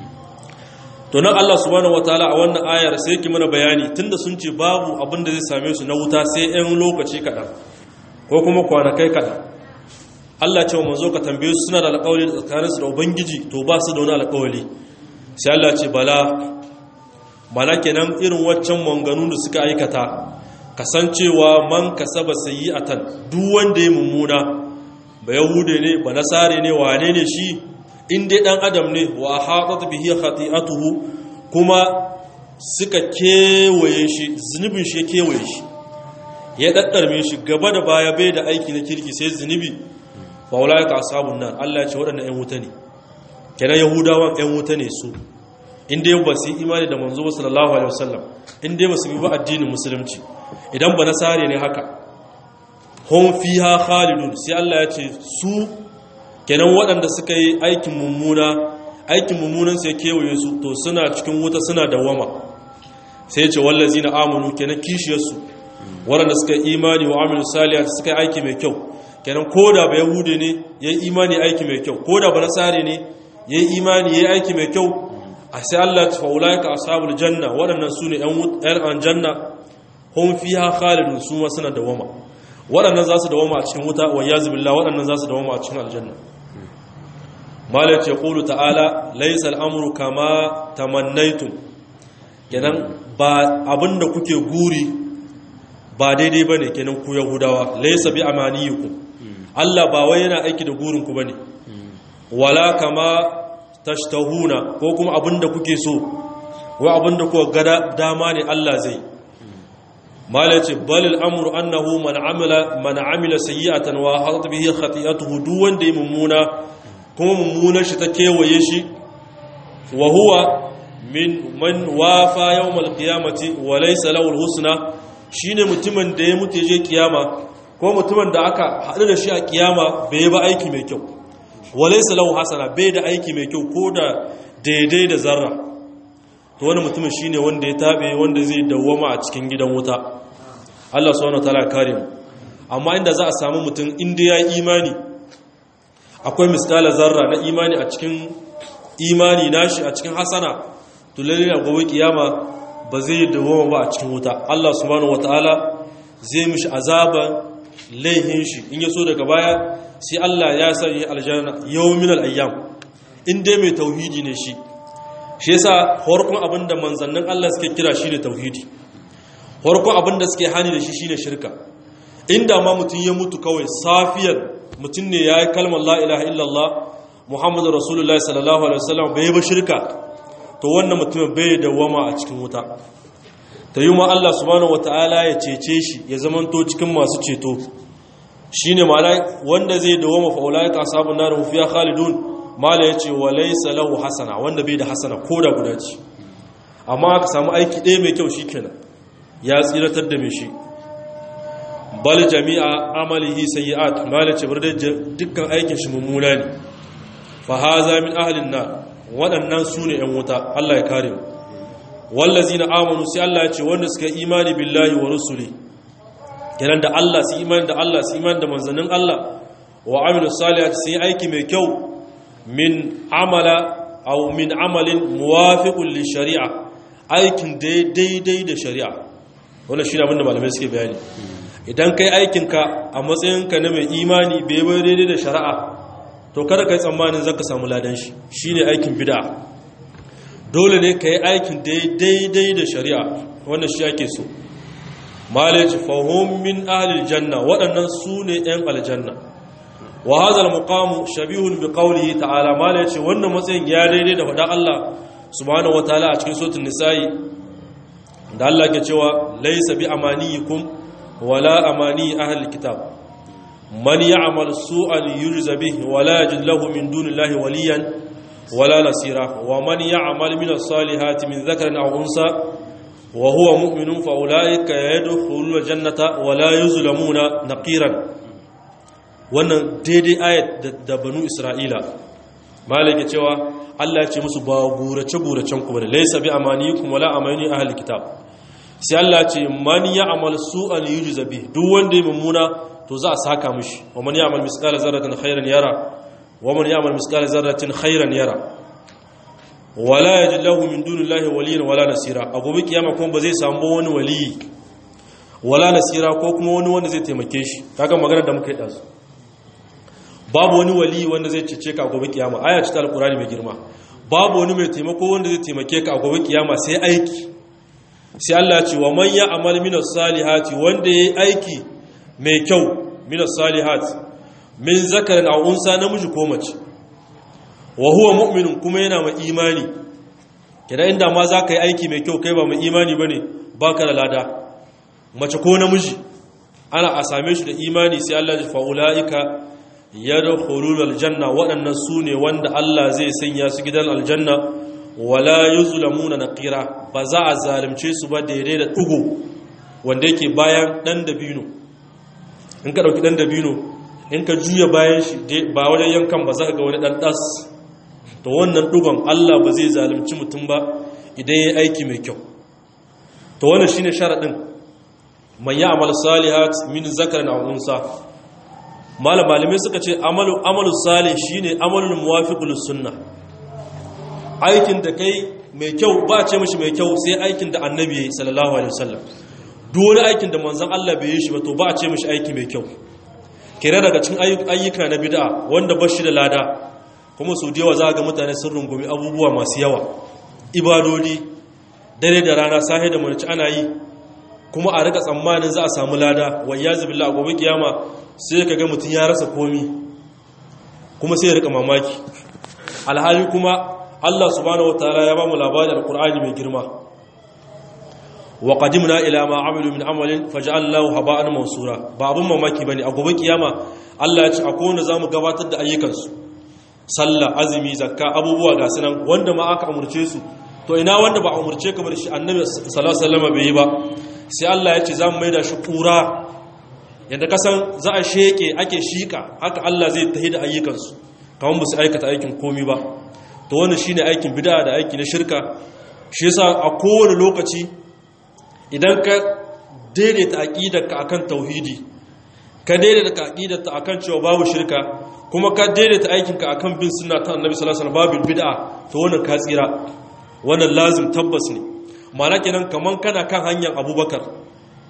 to nan Allah subhanahu wataala a wannan ayar sai yake mana bayani tunda sun ce babu abin da zai same su na wuta sai ɗan lokaci kaɗan ko kuma kwanakai kaɗan Allah ce wa manzo ka tambaye su suna da alƙawari tsakanin su da ubangiji to ba su da wani alƙawari sai Allah ce bala bala kenan irin waccan manganu da suka aikata kasancewa man kasaba sayyi'atan duk wanda ya mummuna ba yahude ne ba nasare ne wane ne shi in dai dan adam ne wa hatat bihi khati'atuhu kuma suka kewaye shi zunubin shi ya kewaye shi ya daddarme shi gaba da baya bai da aiki na kirki sai zunubi fa ulaika ashabun nar Allah ya ce waɗannan ƴan wuta ne kenan yahudawan ƴan wuta ne su in dai ba su yi imani da manzo sallallahu alaihi wasallam in dai ba su bi ba addinin musulunci idan ba nasare ne haka hum fiha khalidun sai Allah ya ce su kenan waɗanda suka yi aikin mummuna aikin mummunan sai kewaye su to suna cikin wuta suna dawama sai ce wallazi na amanu kenan kishiyarsu waɗanda suka yi imani wa amilu saliyah suka yi aiki mai kyau kenan koda ba yahude ne ya yi imani aiki mai kyau koda ba nasare ne ya yi imani ya yi aiki mai kyau a sai Allah ta faula ka ashabul janna waɗannan su ne ‘yan aljanna hun fiha khalidun su ma suna dawama waɗannan za su dawama a cikin wuta wa yazu billah waɗannan za su dawama a cikin aljanna malai ce ƙulu ta'ala laisa al'amuru kama tamannaitun kenan ba abinda kuke guri ba daidai ba ne kenan ku yahudawa laisa bi amaniyukum Allah ba wai yana aiki da gurinku ba ne wala kama tashtahuna ko kuma abinda kuke so wa abinda kuka gada dama ne Allah zai malai ce balil amru annahu man amila man amila sayyi'atan wa hadat bihi khati'atuhu duk wanda ya mummuna kuma mummunar shi ta kewaye shi wa huwa min man wafa yawmal qiyamati wa laysa lahu alhusna shine mutumin da ya mutu je kiyama ko mutumin da aka hadu da shi a kiyama bai ba aiki mai kyau wa laysa lahu hasana bai da aiki mai kyau ko da daidai da zarra to wani mutumin shine wanda ya tabe wanda zai dawwama a cikin gidan wuta Allah subhanahu wataala kare mu amma inda za a samu mutum inda ya yi imani akwai miskala zarra na imani a cikin imani nashi a cikin hasana to lalle na gobe kiyama ba zai dawoma ba a cikin wuta Allah subhanahu wataala zai mishi azaba laihin shi in ya so daga baya sai Allah ya sanya aljanna yawmin al-ayyam in dai mai tauhidi ne shi shi yasa farkon abinda manzannin Allah suke kira shine tauhidi farkon abinda suke hani da shi shine shirka inda ma mutum ya mutu kawai safiyar mutum ne ya yi kalmar la ilaha illallah muhammadu rasulullahi sallallahu alaihi wasallam bai ba shirka to wannan mutumin bai dawama a cikin wuta ta yi ma Allah subhanahu wata'ala ya cece shi ya zamanto cikin masu ceto shine ma'ana wanda zai dawama fa ulaika ashabun nar hum fiha khalidun mala yace wa laysa lahu hasana wanda bai da hasana ko da guda ce amma aka samu aiki ɗaya mai kyau shikenan ya tsiratar da mai shi bal jami'a amalihi sayyi'at mala ce bar dukkan aikin shi mummuna ne fa haza min ahlin nar waɗannan su ne ‘yan wuta Allah ya kare mu wallazi na amonu sai Allah ya ce wanda suka imani billahi wa rusuli kenan da Allah su imani da Allah su imani da manzannin Allah wa amilu salihati sai aiki mai kyau min amala aw min amalin muwafiqun li shari'a aikin daidai da shari'a wannan shi ne abin da malamai suke bayani idan kai aikinka a matsayinka na mai imani bai bai daidai da shari'a to kada kai tsammanin zaka samu ladan shi shine aikin bid'a dole ne kai aikin daidai da shari'a wannan shi ake so malaji fahum min ahli janna waɗannan su ne ɗan aljanna wa hadha almuqam shabihun bi qawlihi ta'ala malaji wannan matsayin ya daidai da faɗa Allah subhanahu wataala a cikin suratul nisa'i da Allah ke cewa laysa bi amaniyikum wala amani ahli kitab من يعمل سوءا يجز به ولا يجد له من دون الله وليا ولا نصيرا ومن يعمل من الصالحات من ذكر أو أنثى وهو مؤمن فأولئك يدخلون الجنة ولا يظلمون نقيرا wannan daidai ayat da banu isra'ila malaka cewa Allah ya ce musu ba gurace guracen ku bane laysa bi amaniyikum wala amani ahli kitab sai Allah ya ce man ya'mal su'an yujza bi duk wanda ya mummuna to za a saka mishi wa man ya'mal misqala zarratin khairan yara wa man ya'mal misqala zarratin khairan yara wala yajid lahu min dunillahi waliyyan wala nasira a gobe kiyama kuma ba zai samu wani waliyi wala nasira ko kuma wani wanda zai taimake shi kaga magana da muka yi dazu babu wani waliyi wanda zai cece ka a gobe kiyama aya ce ta alqur'ani mai girma babu wani mai taimako wanda zai taimake ka a gobe kiyama sai aiki sai Allah ya ce wa man ya'mal minas salihati wanda yayi aiki mai kyau minas salihat min zakarin a unsa namiji ko mace wa huwa mu'minun kuma yana mai imani kira inda ma za ka yi aiki mai kyau kai ba mai imani ba ne ba ka da lada mace ko namiji ana a same shi da imani sai Allah ya fa'ula'ika ya da hulul aljanna waɗannan su ne wanda Allah zai sanya su gidan aljanna wala yuzlamuna naqira ba za a zalunce su ba daidai da ɗugo wanda yake bayan ɗan dabino in ka ɗauki ɗan dabino in ka juya bayan shi ba wajen yankan ba za ka ga wani ɗan ɗas to wannan ɗugon allah ba zai zalunci mutum ba idan ya aiki mai kyau to wannan shine sharaɗin man ya amal salihat min zakarin a unsa malam malamai suka ce amalu amalu salih shine amalul muwafiqul sunna aikin da kai mai kyau ba ce mishi mai kyau sai aikin da annabi sallallahu alaihi wasallam duk wani aikin da manzon Allah bai yi shi ba to ba a ce mishi aiki mai kyau kira daga cikin ayyuka na bid'a wanda bashi da lada kuma su yawa za ga mutane sun rungumi abubuwa masu yawa ibadodi dare da rana sahe da mulci ana yi kuma a rika tsammanin za a samu lada wa yazi billah gobe kiyama sai ka ga mutum ya rasa komi kuma sai ya rika mamaki alhali kuma Allah subhanahu wataala ya ba mu labarin alqur'ani mai girma wa qadimna ila ma amilu min amalin faj'alnahu haba'an mansura ba abun mamaki bane a gobe kiyama Allah ya ce akwai wanda zamu gabatar da ayyukansu sallah azumi zakka abubuwa ga sunan wanda ma aka umurce su to ina wanda ba umurce ka bar shi annabi sallallahu alaihi wasallam bai yi ba sai Allah ya ce zamu maida shi kura yanda kasan za a sheke ake shika haka Allah zai tahi da ayyukansu kamar ba su aikata aikin komi ba to wannan shine aikin bid'a da aiki na shirka shi yasa a kowane lokaci idan ka daidaita aqidarka akan tauhidi ka daidaita aqidarka akan cewa babu shirka kuma ka daidaita aikinka akan bin sunna ta annabi sallallahu alaihi wasallam babu bid'a to wannan ka tsira wannan lazim tabbas ne ma'ana kenan kaman kana kan hanyar abubakar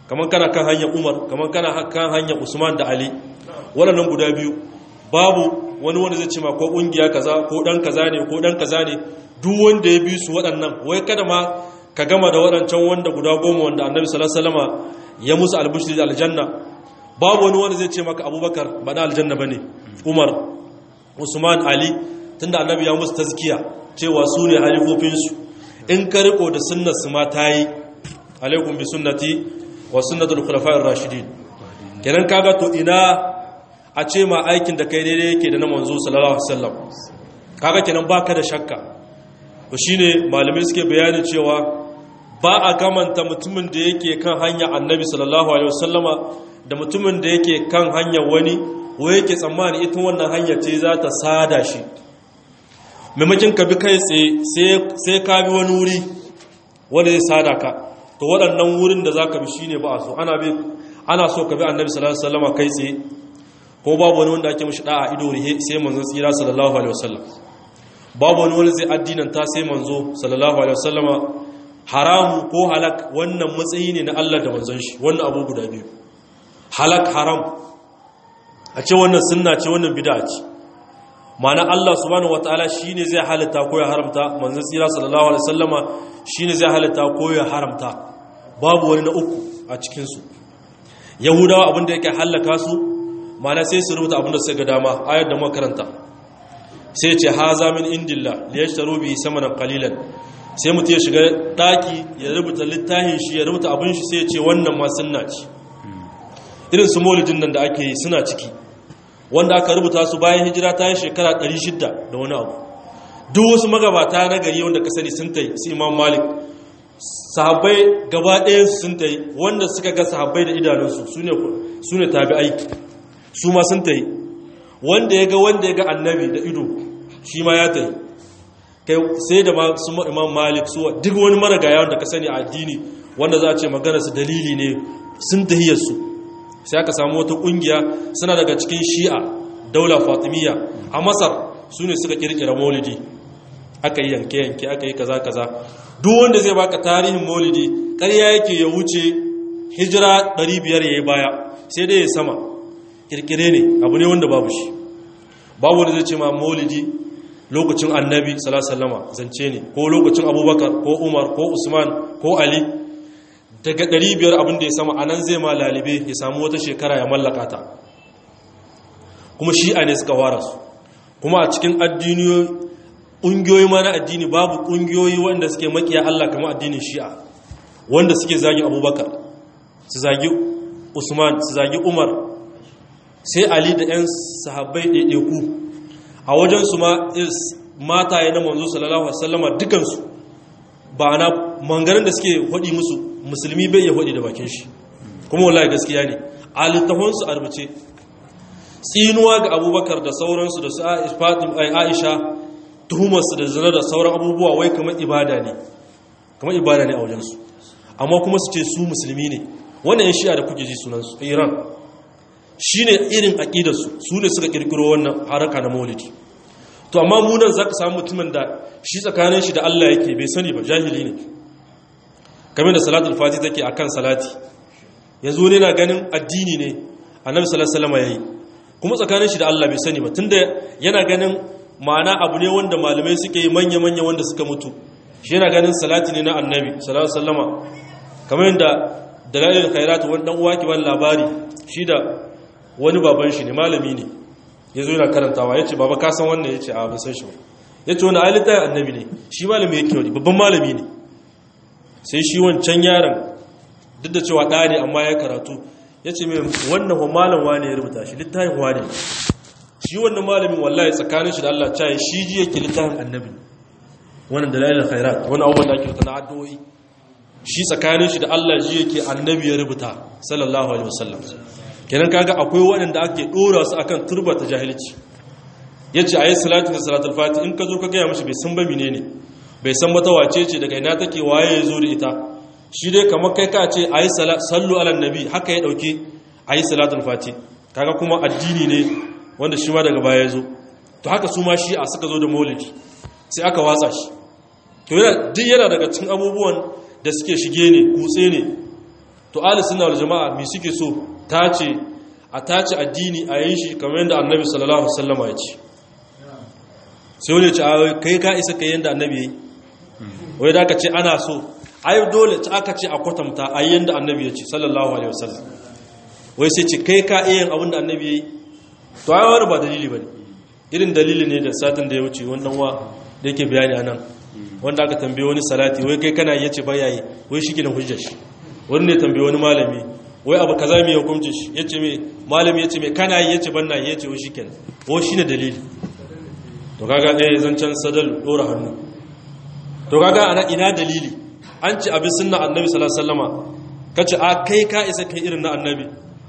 kamar kana kan hanyar umar kamar kana kan hanyar usman da ali waɗannan guda biyu babu wani wanda zai ce ma ko ƙungiya kaza ko ɗan kaza ne ko ɗan kaza ne duk wanda ya bi su waɗannan wai kada ma ka gama da waɗancan wanda guda goma wanda annabi sallallahu alaihi wasallama ya musu albushri da aljanna babu wani wanda zai ce maka abubakar ba na aljanna bane umar usman ali tunda annabi ya musu tazkiya cewa su ne halifofinsu in ka riko da sunnar su ma ta yi alaikum bi sunnati wa sunnatul khulafa'ir rashidin kenan kaga to ina a ce ma aikin da kai daidai yake da na manzo sallallahu alaihi wasallam kaga kenan baka da shakka to shine malamai suke bayani cewa ba a kamanta mutumin da yake kan hanya annabi sallallahu alaihi wasallama da mutumin da yake kan hanyar wani ko yake tsammani ita wannan hanya ce za ta sada shi maimakin ka bi kai tsaye sai ka bi wani wuri wanda zai sada ka to waɗannan wurin da za ka bi shine ba a so ana bi ana so ka bi annabi sallallahu alaihi wasallama kai tsaye ko babu wani wanda ake mishi da'a ido rihe sai manzo tsira sallallahu alaihi wasallam babu wani wanda zai addinanta sai manzo sallallahu alaihi wasallama haramu ko halak wannan matsayi ne na Allah da manzon shi wannan abu guda biyu halak haram a ce wannan sunna ce wannan bid'a ce ma'ana Allah subhanahu wataala shine zai halitta ko ya haramta manzon tsira sallallahu alaihi wasallama shine zai halitta ko ya haramta babu wani na uku a cikin su yahudawa abinda yake halaka su ma'ana sai su rubuta abinda suka ga dama ayar da muka karanta sai ce haza min indillah liyashtaru bihi samanan qalilan sai mutum ya shiga daki ya rubuta littafin shi ya rubuta abin shi sai ya ce wannan ma sunna ce irin su maulidin nan da ake yi suna ciki wanda aka rubuta su bayan hijira ta yi shekara 600 da wani abu duk wasu magabata na gari wanda ka sani sun tai su imam malik sahabbai gaba ɗaya sun tai wanda suka ga sahabbai da idanunsu su ne tabi aiki su ma sun tai wanda ya ga wanda ya ga annabi da ido shi ma ya tai kai sai da su imam malik su duk wani maragaya wanda ka sani a addini wanda za a ce magana su dalili ne sun tahiyarsu sai aka samu wata kungiya suna daga cikin shi'a daula fatimiyya a masar su ne suka kirkira maulidi aka yi yanke-yanke aka yi kaza-kaza duk wanda zai baka tarihin maulidi ƙarya yake ya wuce hijira 500 ya yi baya sai dai ya sama kirkire ne abu ne wanda babu shi babu wanda zai ce ma maulidi lokacin annabi salasalama zance ne ko lokacin abubakar ko umar ko usman ko ali daga 500 abin da ya sama anan zai ma lalibe ya samu wata shekara ya mallaka ta kuma shi'a ne suka wara su kuma a cikin addiniyoyi ƙungiyoyi ma na addini babu ƙungiyoyi wanda suke makiya Allah kamar addinin shi'a wanda suke zagi abubakar su zagi usman su zagi umar sai ali da 'yan sahabbai ɗaiɗaiku a wajensu ma mata ya na manzo sallallahu alaihi wasallama dukansu ba na mangarin da suke hudi musu musulmi bai ya hudi da bakin shi kuma wallahi gaskiya ne a littafansu a rubuce tsinuwa ga abubakar da sauransu da su aisha tuhumarsu da zina da sauran abubuwa wai kamar ibada ne kamar ibada ne a wajensu amma kuma su ce su musulmi ne wannan yan shi'a da kuke ji sunansu iran shi ne irin aƙidarsu su ne suka ƙirƙiro wannan haraka na maulidi to amma munan za ka samu mutumin da shi tsakanin shi da allah yake bai sani ba jahili ne kamar da salatul fati take a kan salati yanzu ne na ganin addini ne annabi sallallahu ya yi kuma tsakanin shi da allah bai sani ba tunda yana ganin ma'ana abu ne wanda malamai suke yi manya-manya wanda suka mutu shi yana ganin salati ne na annabi sallallahu kamar yadda dalalin khairatu wani dan uwa ki ban labari shi da wani baban shi ne malami ne ya zo yana karantawa ya ce baba ka san wannan ya ce a ban san shi ba ya ce wani alita annabi ne shi malami yake wani babban malami ne sai shi wancan yaron duk da cewa ɗa ne amma ya karatu ya ce mai wannan wa malam wane ya rubuta shi littafin wane shi wannan malamin wallahi tsakanin shi da Allah caye shi ji yake littafin annabi wannan dalilin khairat wani abubuwan da ake rubuta na addu'o'i shi tsakanin shi da Allah ji yake annabi ya rubuta sallallahu alaihi wasallam kenan kaga akwai waɗanda ake dora su akan turbata jahilci yace ayi salatu da salatul fati in ka zo ka gaya mishi bai san ba menene bai san mata wace ce daga ina take waye ya zo da ita shi dai kamar kai ka ce ayi sallu ala nabi haka ya dauke ayi salatul fati kaga kuma addini ne wanda shi ma daga baya ya zo to haka su ma shi a suka zo da maulidi sai aka watsa shi to yana duk yana daga cikin abubuwan da suke shige ne kutse ne to ahli sunna wal jama'a me suke so tace a tace addini a yin shi kamar yadda annabi sallallahu alaihi wasallam ya ce sai wani ya ce a kai ka isa kai yadda annabi yayi wai da aka ce ana so ai dole ta aka ce a kwatanta a yadda annabi ya ce sallallahu alaihi wasallam wai sai ce kai ka iya yin abin da annabi yayi to ai wani ba dalili bane irin dalili ne da satin da ya wuce wannan wa da yake bayani anan wanda aka tambaye wani salati wai kai kana yace ba yayi wai shi gidan hujjar shi wani ne tambaye wani malami wai abu kaza mai hukunci shi yace me malami yace me kana yi yace ban na yi yace wai shikenan wai shine dalili to kaga eh zancan sadal dora hannu to kaga ana ina dalili an ci abin sunna annabi sallallahu alaihi wasallama kace a kai ka isa kai irin na annabi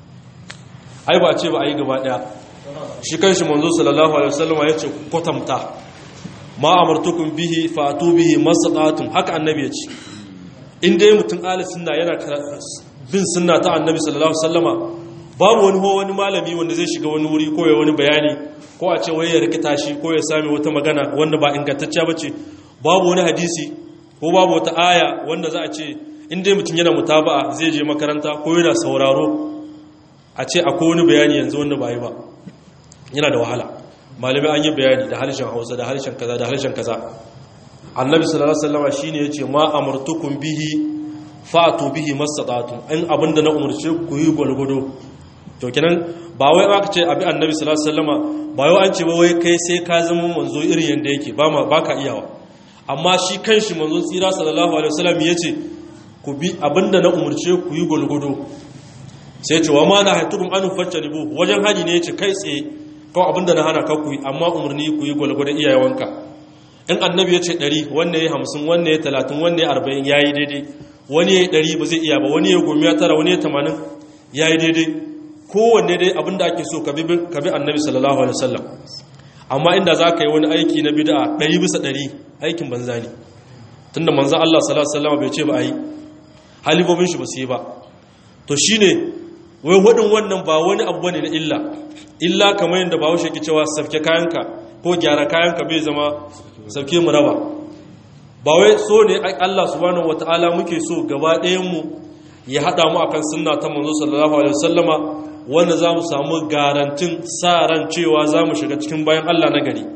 ai ba ce ba ai gaba daya shi kanshi manzo sallallahu alaihi wasallama yace kwatamta ma amartukum bihi fatu bihi masaqatum haka annabi yace in dai mutum ahli sunna yana bin sunna ta annabi sallallahu alaihi wasallama babu wani ho wani malami wanda zai shiga wani wuri ko ya wani bayani ko a ce wai ya rikita shi ko ya sami wata magana wanda ba ingantacciya bace babu wani hadisi ko babu wata aya wanda za a ce in dai mutum yana mutaba'a zai je makaranta ko yana sauraro a ce akwai wani bayani yanzu wanda ba yi ba yana da wahala malamai an yi bayani da harshen hausa da harshen kaza da harshen kaza annabi sallallahu alaihi wasallam shine yace ma amartukum bihi fa'tu bihi mastata'tum in abinda na umurce ku yi gwalgwado to kenan ba wai aka ce abi annabi sallallahu alaihi wasallam ba wai an ce ba wai kai sai ka zama manzo irin yanda yake ba ma baka iyawa amma shi kanshi manzo tsira sallallahu alaihi wasallam yace ku bi abinda na umurce ku yi gwalgwado sai ce wa ma na haitukum an fattanibu wajen haji ne yace kai tsaye kawai abinda na hana ka ku yi amma umarni ku yi gwalgwado iyayewanka in annabi ya ce 100 wanne ya 50 wanne ya 30 wanne ya 40 yayi daidai wani ya yi 100 ba zai iya ba wani ya gomi ya tara wani ya 80 yayi daidai kowanne dai abinda ake so ka bi annabi sallallahu alaihi wasallam amma inda za ka yi wani aiki na bid'a 100 bisa 100 aikin banza ne tunda manzon Allah sallallahu alaihi wasallam bai ce ba ayi halibobin shi ba su yi ba to shine wai wadin wannan ba wani abu bane na illa illa kamar yadda ba haushe ke cewa safke kayanka ko gyara kayanka bai zama safke mu raba ba wai so ne Allah subhanahu wataala muke so gaba ɗayan mu ya hada mu akan sunna ta manzo sallallahu alaihi wasallama wanda zamu samu garantin sa ran cewa zamu shiga cikin bayan Allah na gari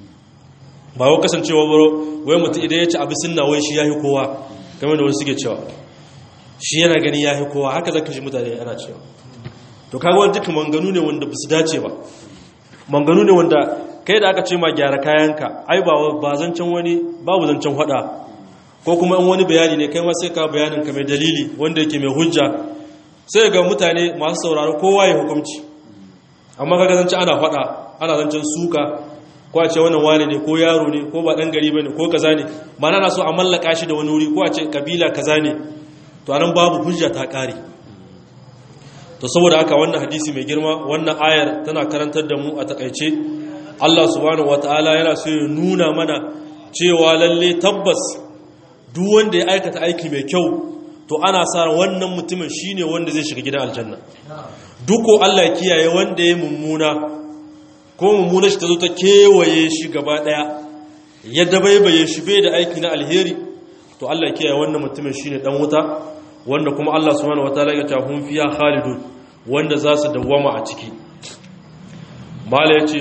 ba wai kasancewa baro wai mutum idan ya ci abu sunna wai shi yahi kowa kamar da wasu suke cewa shi yana gani yahi kowa haka zaka shi mutane ana cewa to kaga wani duka manganu ne wanda ba su dace ba manganu ne wanda kai da aka ce ma gyara kayanka ai ba ba zancen wani babu zancen hada ko kuma in wani bayani ne kai ma sai ka bayanin ka mai dalili wanda yake mai hujja sai ga mutane masu sauraro kowa ya hukunci amma kaga zancen ana hada ana zancen suka ko a ce wannan wane ne ko yaro ne ko ba dan gari bane ko kaza ne ba na so a mallaka shi da wani wuri ko a ce kabila kaza ne to anan babu hujja ta kare to saboda haka wannan hadisi mai girma wannan ayar tana karantar da mu a takaice Allah subhanahu wataala yana so ya nuna mana cewa lalle tabbas duk wanda ya aikata aiki mai kyau to ana sa wannan mutumin shine wanda zai shiga gidan aljanna duk Allah ya kiyaye wanda ya mummuna ko mummuna shi ta zo ta kewaye shi gaba daya ya dabaibaye shi bai da aiki na alheri to Allah ya kiyaye wannan mutumin shine dan wuta wanda kuma Allah subhanahu wataala ya ce hum fiya khalidun wanda za su dawwama a ciki mala yace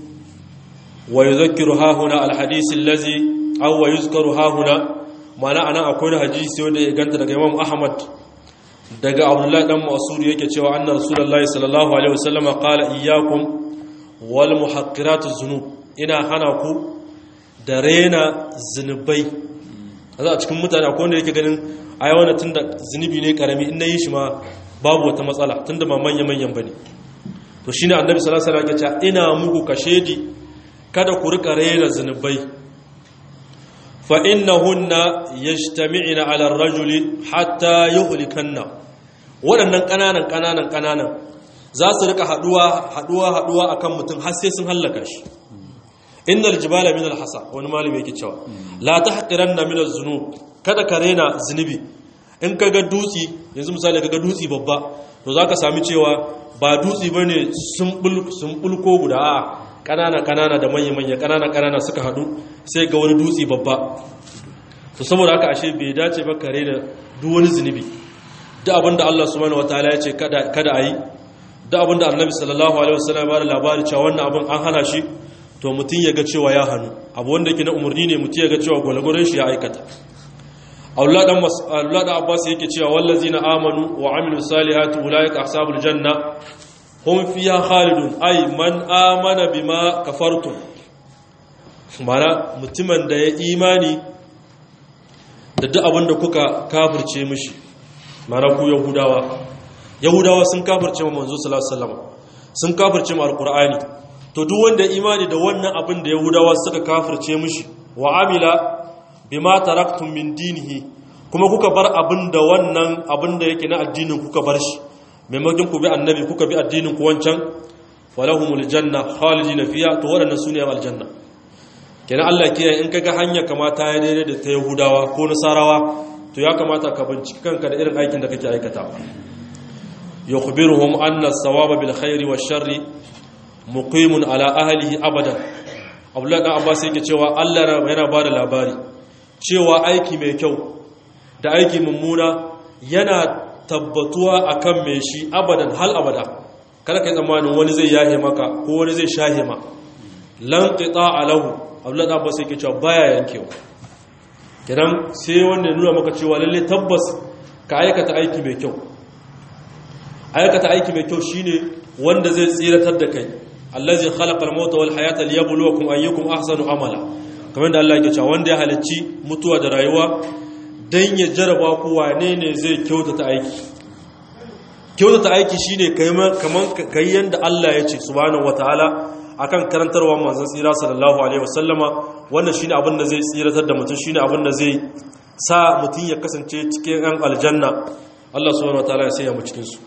wa yuzakkiru hahuna alhadith allazi aw wa yuzkaru hahuna mana ana akwai hadisi wanda ya ganta daga Imam Ahmad daga Abdullah dan Mas'ud yake cewa anna Rasulullahi sallallahu alaihi wasallam qala iyyakum wal muhaqqiratuz zunub ina hana ku da rena zinubai a cikin mutane akwai wanda yake ganin a yawan tun da zunubi ne karami in na yi shi ma babu wata matsala tun da ba manya-manyan ba ne to shi ne annabi salasala ya ce ina muku kashedi kada ku rika rera zunubai fa innahunna yajtami'na 'ala ar-rajuli hatta yuhlikanna waɗannan ƙananan ƙananan ƙananan za su rika haduwa haduwa haduwa akan mutum har sai sun hallaka shi innal jibala min al-hasa wani malami yake cewa la tahqiranna min az-zunub kada ka rena zunubi in ka ga dutsi yanzu misali ka ga dutsi babba to za ka sami cewa ba dutsi ba ne sun bulko guda a ƙanana-ƙanana da manya-manya ƙanana-ƙanana suka haɗu sai ga wani dutsi babba to saboda haka ashe bai dace ba kare da duk wani zunubi duk abinda Allah subhanahu wataala ya ce kada kada ayi duk abinda Annabi sallallahu alaihi wasallam ya bada labari cewa wannan abin an hana shi to mutun ya ga cewa ya hanu abu wanda yake na umurni ne mutun ya ga cewa gwalgwaron shi ya aikata Allah dan Allah da Abbas yake cewa wallazina amanu wa amilus salihati ulaika ashabul janna hum fiha khalidun ay man amana bima kafartum mana mutumin da ya imani da duk abin da kuka kafirce mishi mana ku yahudawa yahudawa sun kafirce ma manzo sallallahu alaihi wasallam sun kafirce ma alqur'ani to duk wanda imani da wannan abin da yahudawa suka kafirce mishi wa amila bima taraktum min dinihi kuma kuka bar abin da wannan abin da yake na addinin kuka bar shi maimakon ku bi annabi kuka bi addinin ku wancan falahumul janna khalidina fiha to wadannan sune aljanna kenan Allah kiyaye in kaga hanya kamata ya daidai da ta Yahudawa ko Nasarawa to ya kamata ka binciki kanka da irin aikin da kake aikatawa yukhbiruhum anna as-sawaba bil khairi wash-sharri muqimun ala ahlihi abadan Abdullah dan Abbas yake cewa Allah yana bada labari cewa aiki mai kyau da aiki mummuna yana tabbatuwa akan mai shi abadan hal abada kada kai tsammanin wani zai yahe maka ko wani zai shahe ma lan qita'a lahu abdullahi da abbas yake cewa baya yankewa kidan sai wanda ya nuna maka cewa lalle tabbas ka aikata aiki mai kyau aikata aiki mai kyau shine wanda zai tsiratar da kai allazi khalaqal mauta wal hayata liyabluwakum ayyukum ahsanu amala kamar da Allah yake cewa wanda ya halicci mutuwa da rayuwa dan ya jaraba ku wane ne zai kyautata aiki kyautata aiki shine kaman kai yanda Allah ya ce subhanahu wataala akan karantarwa manzon tsira sallallahu alaihi wasallama wannan shine abin da zai tsiratar da mutum shine abin da zai sa mutum ya kasance cikin yan aljanna Allah subhanahu wataala ya sanya mu cikin su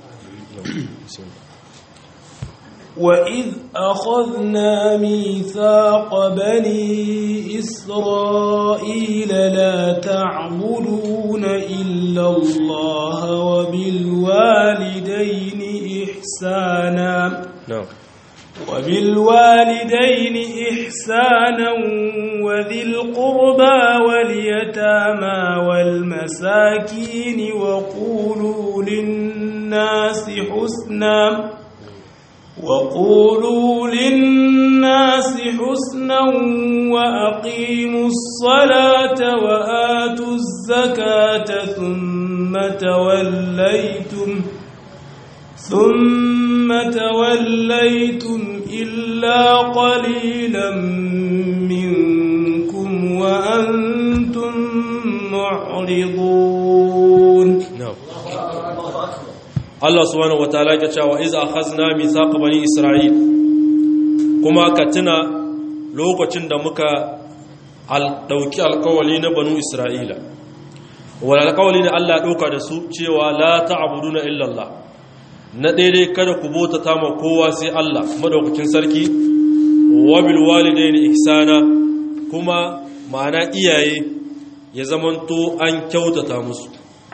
وإذ أخذنا ميثاق بني إسرائيل لا تعبدون إلا الله وبالوالدين إحسانا na'am وبالوالدين إحسانا وذي القربى واليتامى والمساكين وقولوا للناس حسنا وقولوا للناس حسنا وأقيموا الصلاة وآتوا الزكاة ثم توليتم ثم توليتم إلا قليلا منكم وأنتم معرضون na'am Allah subhanahu wataala ya cewa iz akhazna mithaq bani isra'il kuma ka tuna lokacin da muka al dauki alkawali na banu isra'ila wal alkawali ne Allah ya dauka da su cewa la ta'buduna illa Allah na daidai kada ku bota ta ma kowa sai Allah madaukakin sarki wa bil walidaini ihsana kuma ma'ana iyaye ya zamanto an kyautata musu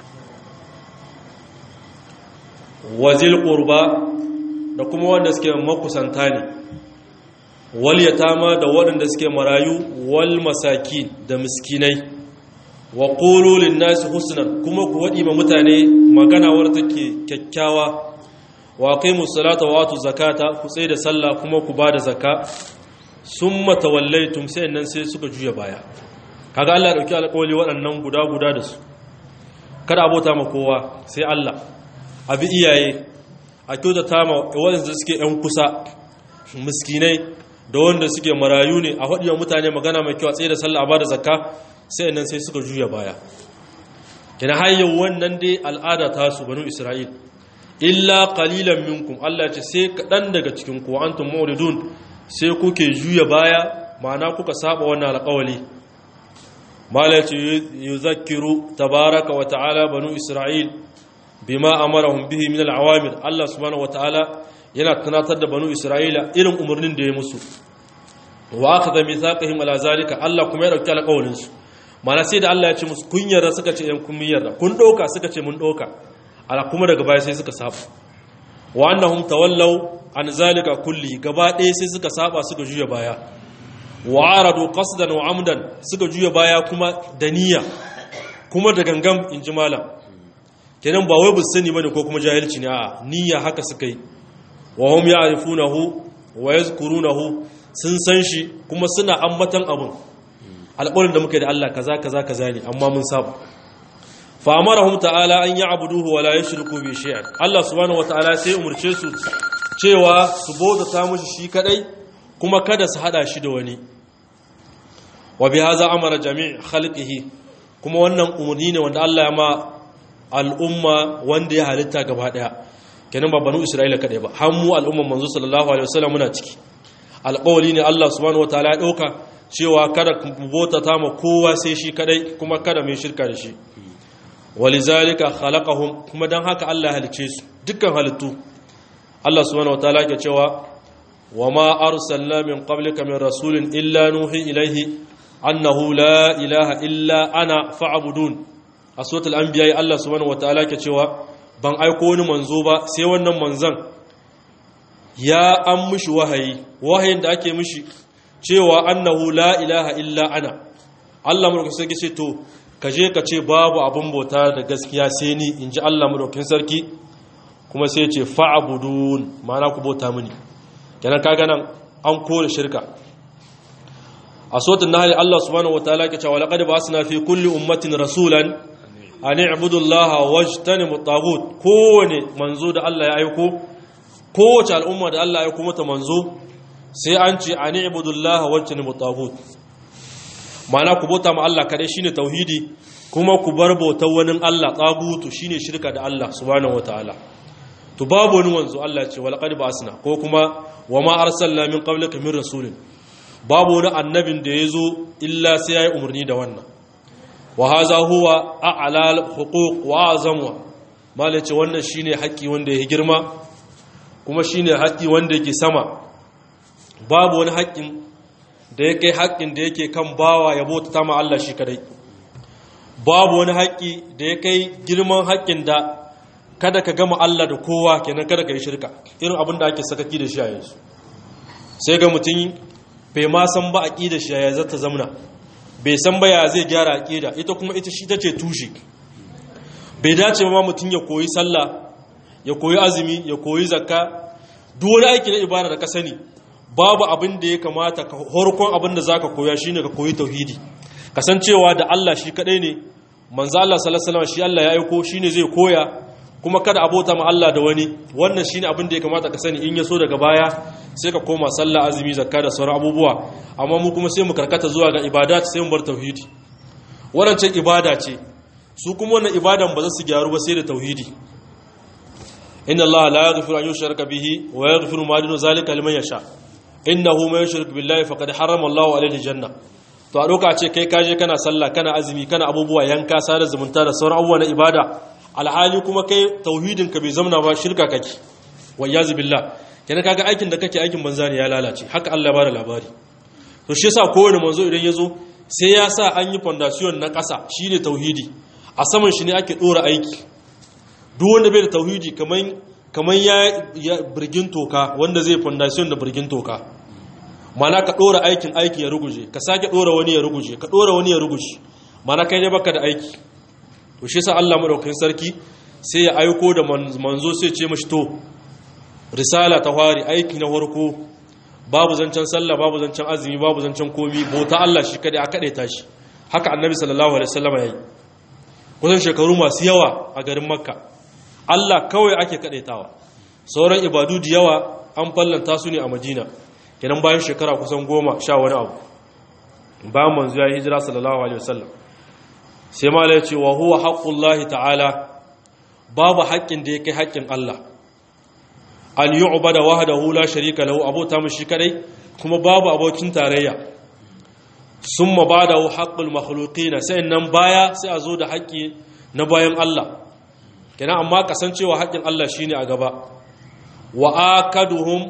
wazil qurba da kuma wanda suke makusanta ne wal yatama da waɗanda suke marayu wal masaki da miskinai wa qulu lin nasi husnan kuma ku wadi ma mutane magana wadda take kyakkyawa wa aqimus salata wa atu zakata ku tsaye da sallah kuma ku bada zakka summa tawallaytum sai nan sai suka juya baya kaga Allah ya dauki alƙawari waɗannan guda guda da su kada abota ma kowa sai Allah abi iyaye a kyautata ma waɗanda suke ‘yan kusa miskinai da wanda suke marayu ne a haɗiyar mutane magana mai kyau a tsaye da sallah a ba da zakka sai nan sai suka juya baya kina hanyar wannan dai al'ada ta su banu isra'il illa qalilan minkum Allah ce sai kaɗan daga cikin ku antum muridun sai kuke juya baya ma'ana kuka saba wannan alƙawali mala ce yuzakkiru tabaraka wa ta'ala banu isra'il bima amarahum bihi min al-awamir Allah subhanahu wataala yana tunatar da banu Isra'ila irin umarnin da ya musu wa akhadha mithaqihim ala zalika Allah kuma ya dauki alƙawarin su mana sai da Allah ya ce musu kun yarda suka ce yan kun yarda kun doka suka ce mun doka ala kuma daga baya sai suka saba wa annahum tawallaw an zalika kulli gaba ɗaya sai suka saba suka juya baya wa aradu qasdan wa amdan suka juya baya kuma da niyya kuma da gangam inji malam kenan ba wai bu sani bane ko kuma jahilci ne a'a niyya haka suka yi wa hum ya'rifunahu wa yazkurunahu sun san shi kuma suna ambatan abun alƙawarin da muka yi da Allah kaza kaza kaza ne amma mun saba fa amarahum ta'ala an ya'buduhu wa la yushriku bi shay'an Allah subhanahu wata'ala sai umurce su cewa su bauta ta mushi shi kadai kuma kada su hada shi da wani wa bi hadha amara jami' khalqihi kuma wannan umurni ne wanda Allah ya ma al'umma wanda ya halitta gaba daya kenan ba banu Isra'ila kadai ba har mu al'umman manzo sallallahu alaihi wasallam muna ciki alƙawari ne Allah subhanahu wataala ya dauka cewa kada ku bauta ta ma kowa sai shi kadai kuma kada mai shirka da shi walizalika khalaqahum kuma dan haka Allah ya halice su dukkan halittu Allah subhanahu wataala yake cewa wama arsalna min qablika min rasulin illa nuhi ilayhi annahu la ilaha illa ana fa'budun a suratul anbiya Allah subhanahu wataala yake cewa ban aiko wani manzo ba sai wannan manzon ya an mishi wahayi wahayin da ake mishi cewa annahu la ilaha illa ana Allah mulkin sarki ce to ka je ka ce babu abin bauta da gaskiya sai ni in ji Allah mulkin sarki kuma sai ce fa'abudun ma'ana ku bauta mini kenan kaga nan an kore shirka a sotun nahali Allah subhanahu wataala ke cewa laqad ba'athna fi kulli ummatin rasulan an i'budu Allah wajtanibu at kowane manzo da Allah ya aiko kowace al'umma da Allah ya aiko mata manzo sai an ce an i'budu Allah wajtanibu at ma'ana ku bauta ma Allah kadai shine tauhidi kuma ku bar bautar wani Allah tsagutu shine shirka da Allah subhanahu wataala to babu wani wanzu Allah ce wal qad ba'asna ko kuma wa ma arsalna min qablika min rasulin babu wani annabin da yazo illa sai yayi umarni da wannan wa hadha huwa a'la huquq wa azamu mala ce wannan shine haƙi wanda yake girma kuma shine haƙi wanda yake sama babu wani haƙin da ya kai haƙƙin da yake kan bawa ya bauta ma Allah shi kadai babu wani haƙƙi da ya kai girman haƙƙin da kada ka gama Allah da kowa kenan kada ka yi shirka irin abin da ake sakaki da shi a yanzu sai ga mutum bai ma san ba aqida shi ya zata zamna bai san ba ya zai gyara aqida ita kuma ita shi tace tushe bai dace ma mutum ya koyi sallah ya koyi azumi ya koyi zakka duk wani aiki na ibada da ka sani babu abin da ya kamata ka horkon abin da zaka koya shine ka koyi tauhidi kasancewa da Allah shi kadai ne manzo Allah sallallahu alaihi wasallam shi Allah ya aiko shine zai koya kuma kada abota ma Allah da wani wannan shine abin da ya kamata ka sani in ya so daga baya sai ka koma sallah azumi zakka da sauran abubuwa amma mu kuma sai mu karkata zuwa ga ibadat sai mu bar tauhidi wannan ce ibada ce su kuma wannan ibadan ba za su gyaru ba sai da tauhidi inna Allah la yaghfiru an yushraka bihi wa yaghfiru ma duna zalika liman yasha innahu man yushrik billahi faqad harrama Allahu alayhi janna to a doka ce kai kaje kana sallah kana azumi kana abubuwa yanka sada zumunta da sauran abubuwa na ibada alhali kuma kai tauhidin ka bai zamna ba shirka kake wa yazi billah kenan kaga aikin da kake aikin banza ne ya lalace haka Allah ya bada labari to shi yasa kowane manzo idan yazo sai ya sa an yi foundation na ƙasa shine tauhidi a saman shi ne ake dora aiki duk wanda bai da tauhidi kaman kaman ya birgin toka wanda zai foundation da birgin toka mana ka dora aikin aiki ya ruguje ka sake dora wani ya ruguje ka dora wani ya ruguje mana kai ne baka da aiki to shi yasa Allah madaukakin sarki sai ya aiko da manzo sai ce mashi to risala ta fari aiki na farko babu zancen sallah babu zancen azumi babu zancen komi bauta Allah shi kadai a kade ta shi haka annabi sallallahu alaihi wasallam yayi kusan shekaru masu yawa a garin makka Allah kawai ake kadaitawa sauran ibadu da yawa an fallanta su ne a madina kenan bayan shekara kusan goma sha wani abu bayan manzo ya hijira sallallahu alaihi wasallam sai mala ya ce wa huwa haqqullahi ta'ala babu haƙƙin da ya kai haƙƙin Allah an yu'bada wahdahu la sharika lahu abota mu shi kadai kuma babu abokin tarayya summa ba'dahu haqqul makhluqina sai nan baya sai a zo da haƙƙi na bayan Allah kenan amma kasancewa haƙƙin Allah shine a gaba wa akaduhum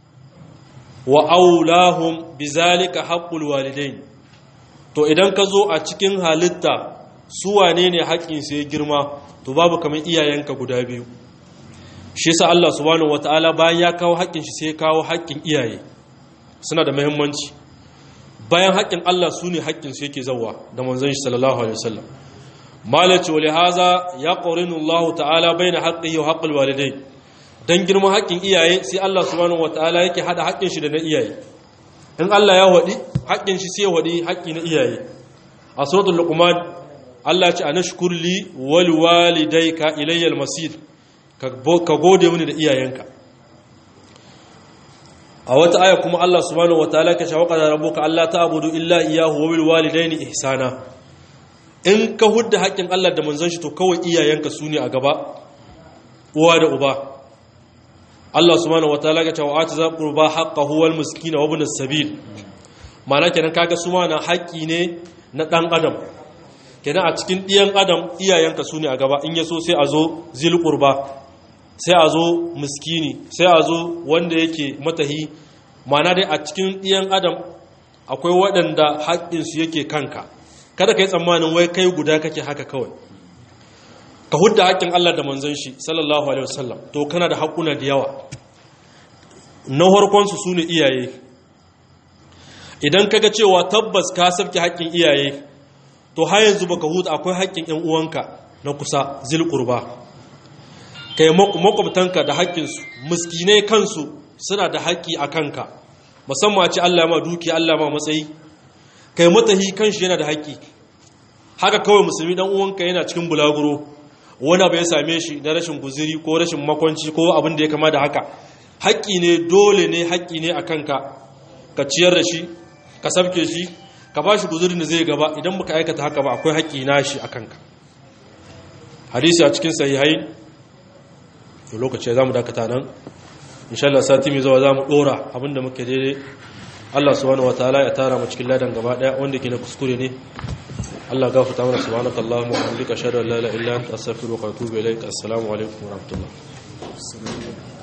wa aulahum bizalika haqqul walidain to idan ka zo a cikin halitta su wane ne haƙƙin su ya girma to babu kamar iyayenka guda biyu shi yasa Allah subhanahu wataala bayan ya kawo haƙƙin shi sai ya kawo haƙƙin iyaye suna da muhimmanci bayan haƙƙin Allah su ne haƙƙin su yake zawa da manzon shi sallallahu alaihi wasallam malaci wali haza ya ƙorinu Allah ta'ala bai na haƙƙi wa haƙƙul walidai don girman haƙƙin iyaye sai Allah subhanahu wa ta'ala yake haɗa haƙƙin shi da na iyaye in Allah ya waɗi haƙƙin shi sai ya waɗi haƙƙi na iyaye a suratul luqman Allah ce anashkur li wal walidayka ilayyal masir ka gode mini da iyayenka a wata aya kuma Allah subhanahu wataala ka shawaqa da rabbuka Allah ta'budu illa iyyahu wa bil walidayni ihsana in ka hudda haƙƙin Allah da manzon shi to kawai iyayenka su ne a gaba uwa da uba Allah subhanahu wataala ka cewa ati za qurba haqqahu wal miskina wa ibn as-sabil ma'ana kenan kaga su ma na haƙƙi ne na dan adam kenan a cikin ɗiyan adam iyayenka su ne a gaba in yaso sai a zo zil qurba sai a zo miskini sai a zo wanda yake matahi ma'ana dai a cikin ɗiyan adam akwai waɗanda haƙƙinsu yake kanka kada ka yi tsammanin wai kai guda kake haka kawai ka hudda haƙƙin Allah da manzon shi sallallahu alaihi wasallam to kana da haƙuna da yawa na harkonsu su ne iyaye idan kaga cewa tabbas ka sabke haƙƙin iyaye to har yanzu baka huta akwai haƙƙin ƴan uwanka na kusa zil qurba kai makwabtanka da haƙƙinsu miskinai kansu suna da haƙƙi a kanka musamman ce Allah ma duki Allah ma matsayi kai matahi kanshi yana da haƙƙi haka kawai musulmi dan uwanka yana cikin bulaguro wani abu ya same shi na rashin guziri ko rashin makwanci ko abin da ya kama da haka haƙƙi ne dole ne haƙƙi ne a kanka ka ciyar da shi ka sabke shi ka ba shi guzirin da zai gaba idan baka aikata haka ba akwai haƙƙi na shi a kanka hadisi a cikin sahihai lokaci za mu dakata nan inshallah sati mai zuwa za mu ɗora abinda muke daidai Allah subhanahu wataala ya tara mu cikin ladan gaba daya wanda ke na kuskure ne Allah gafarta mana subhanaka allahumma wa bihamdika ashhadu an la ilaha illa anta astaghfiruka wa atubu ilaik assalamu alaikum wa rahmatullah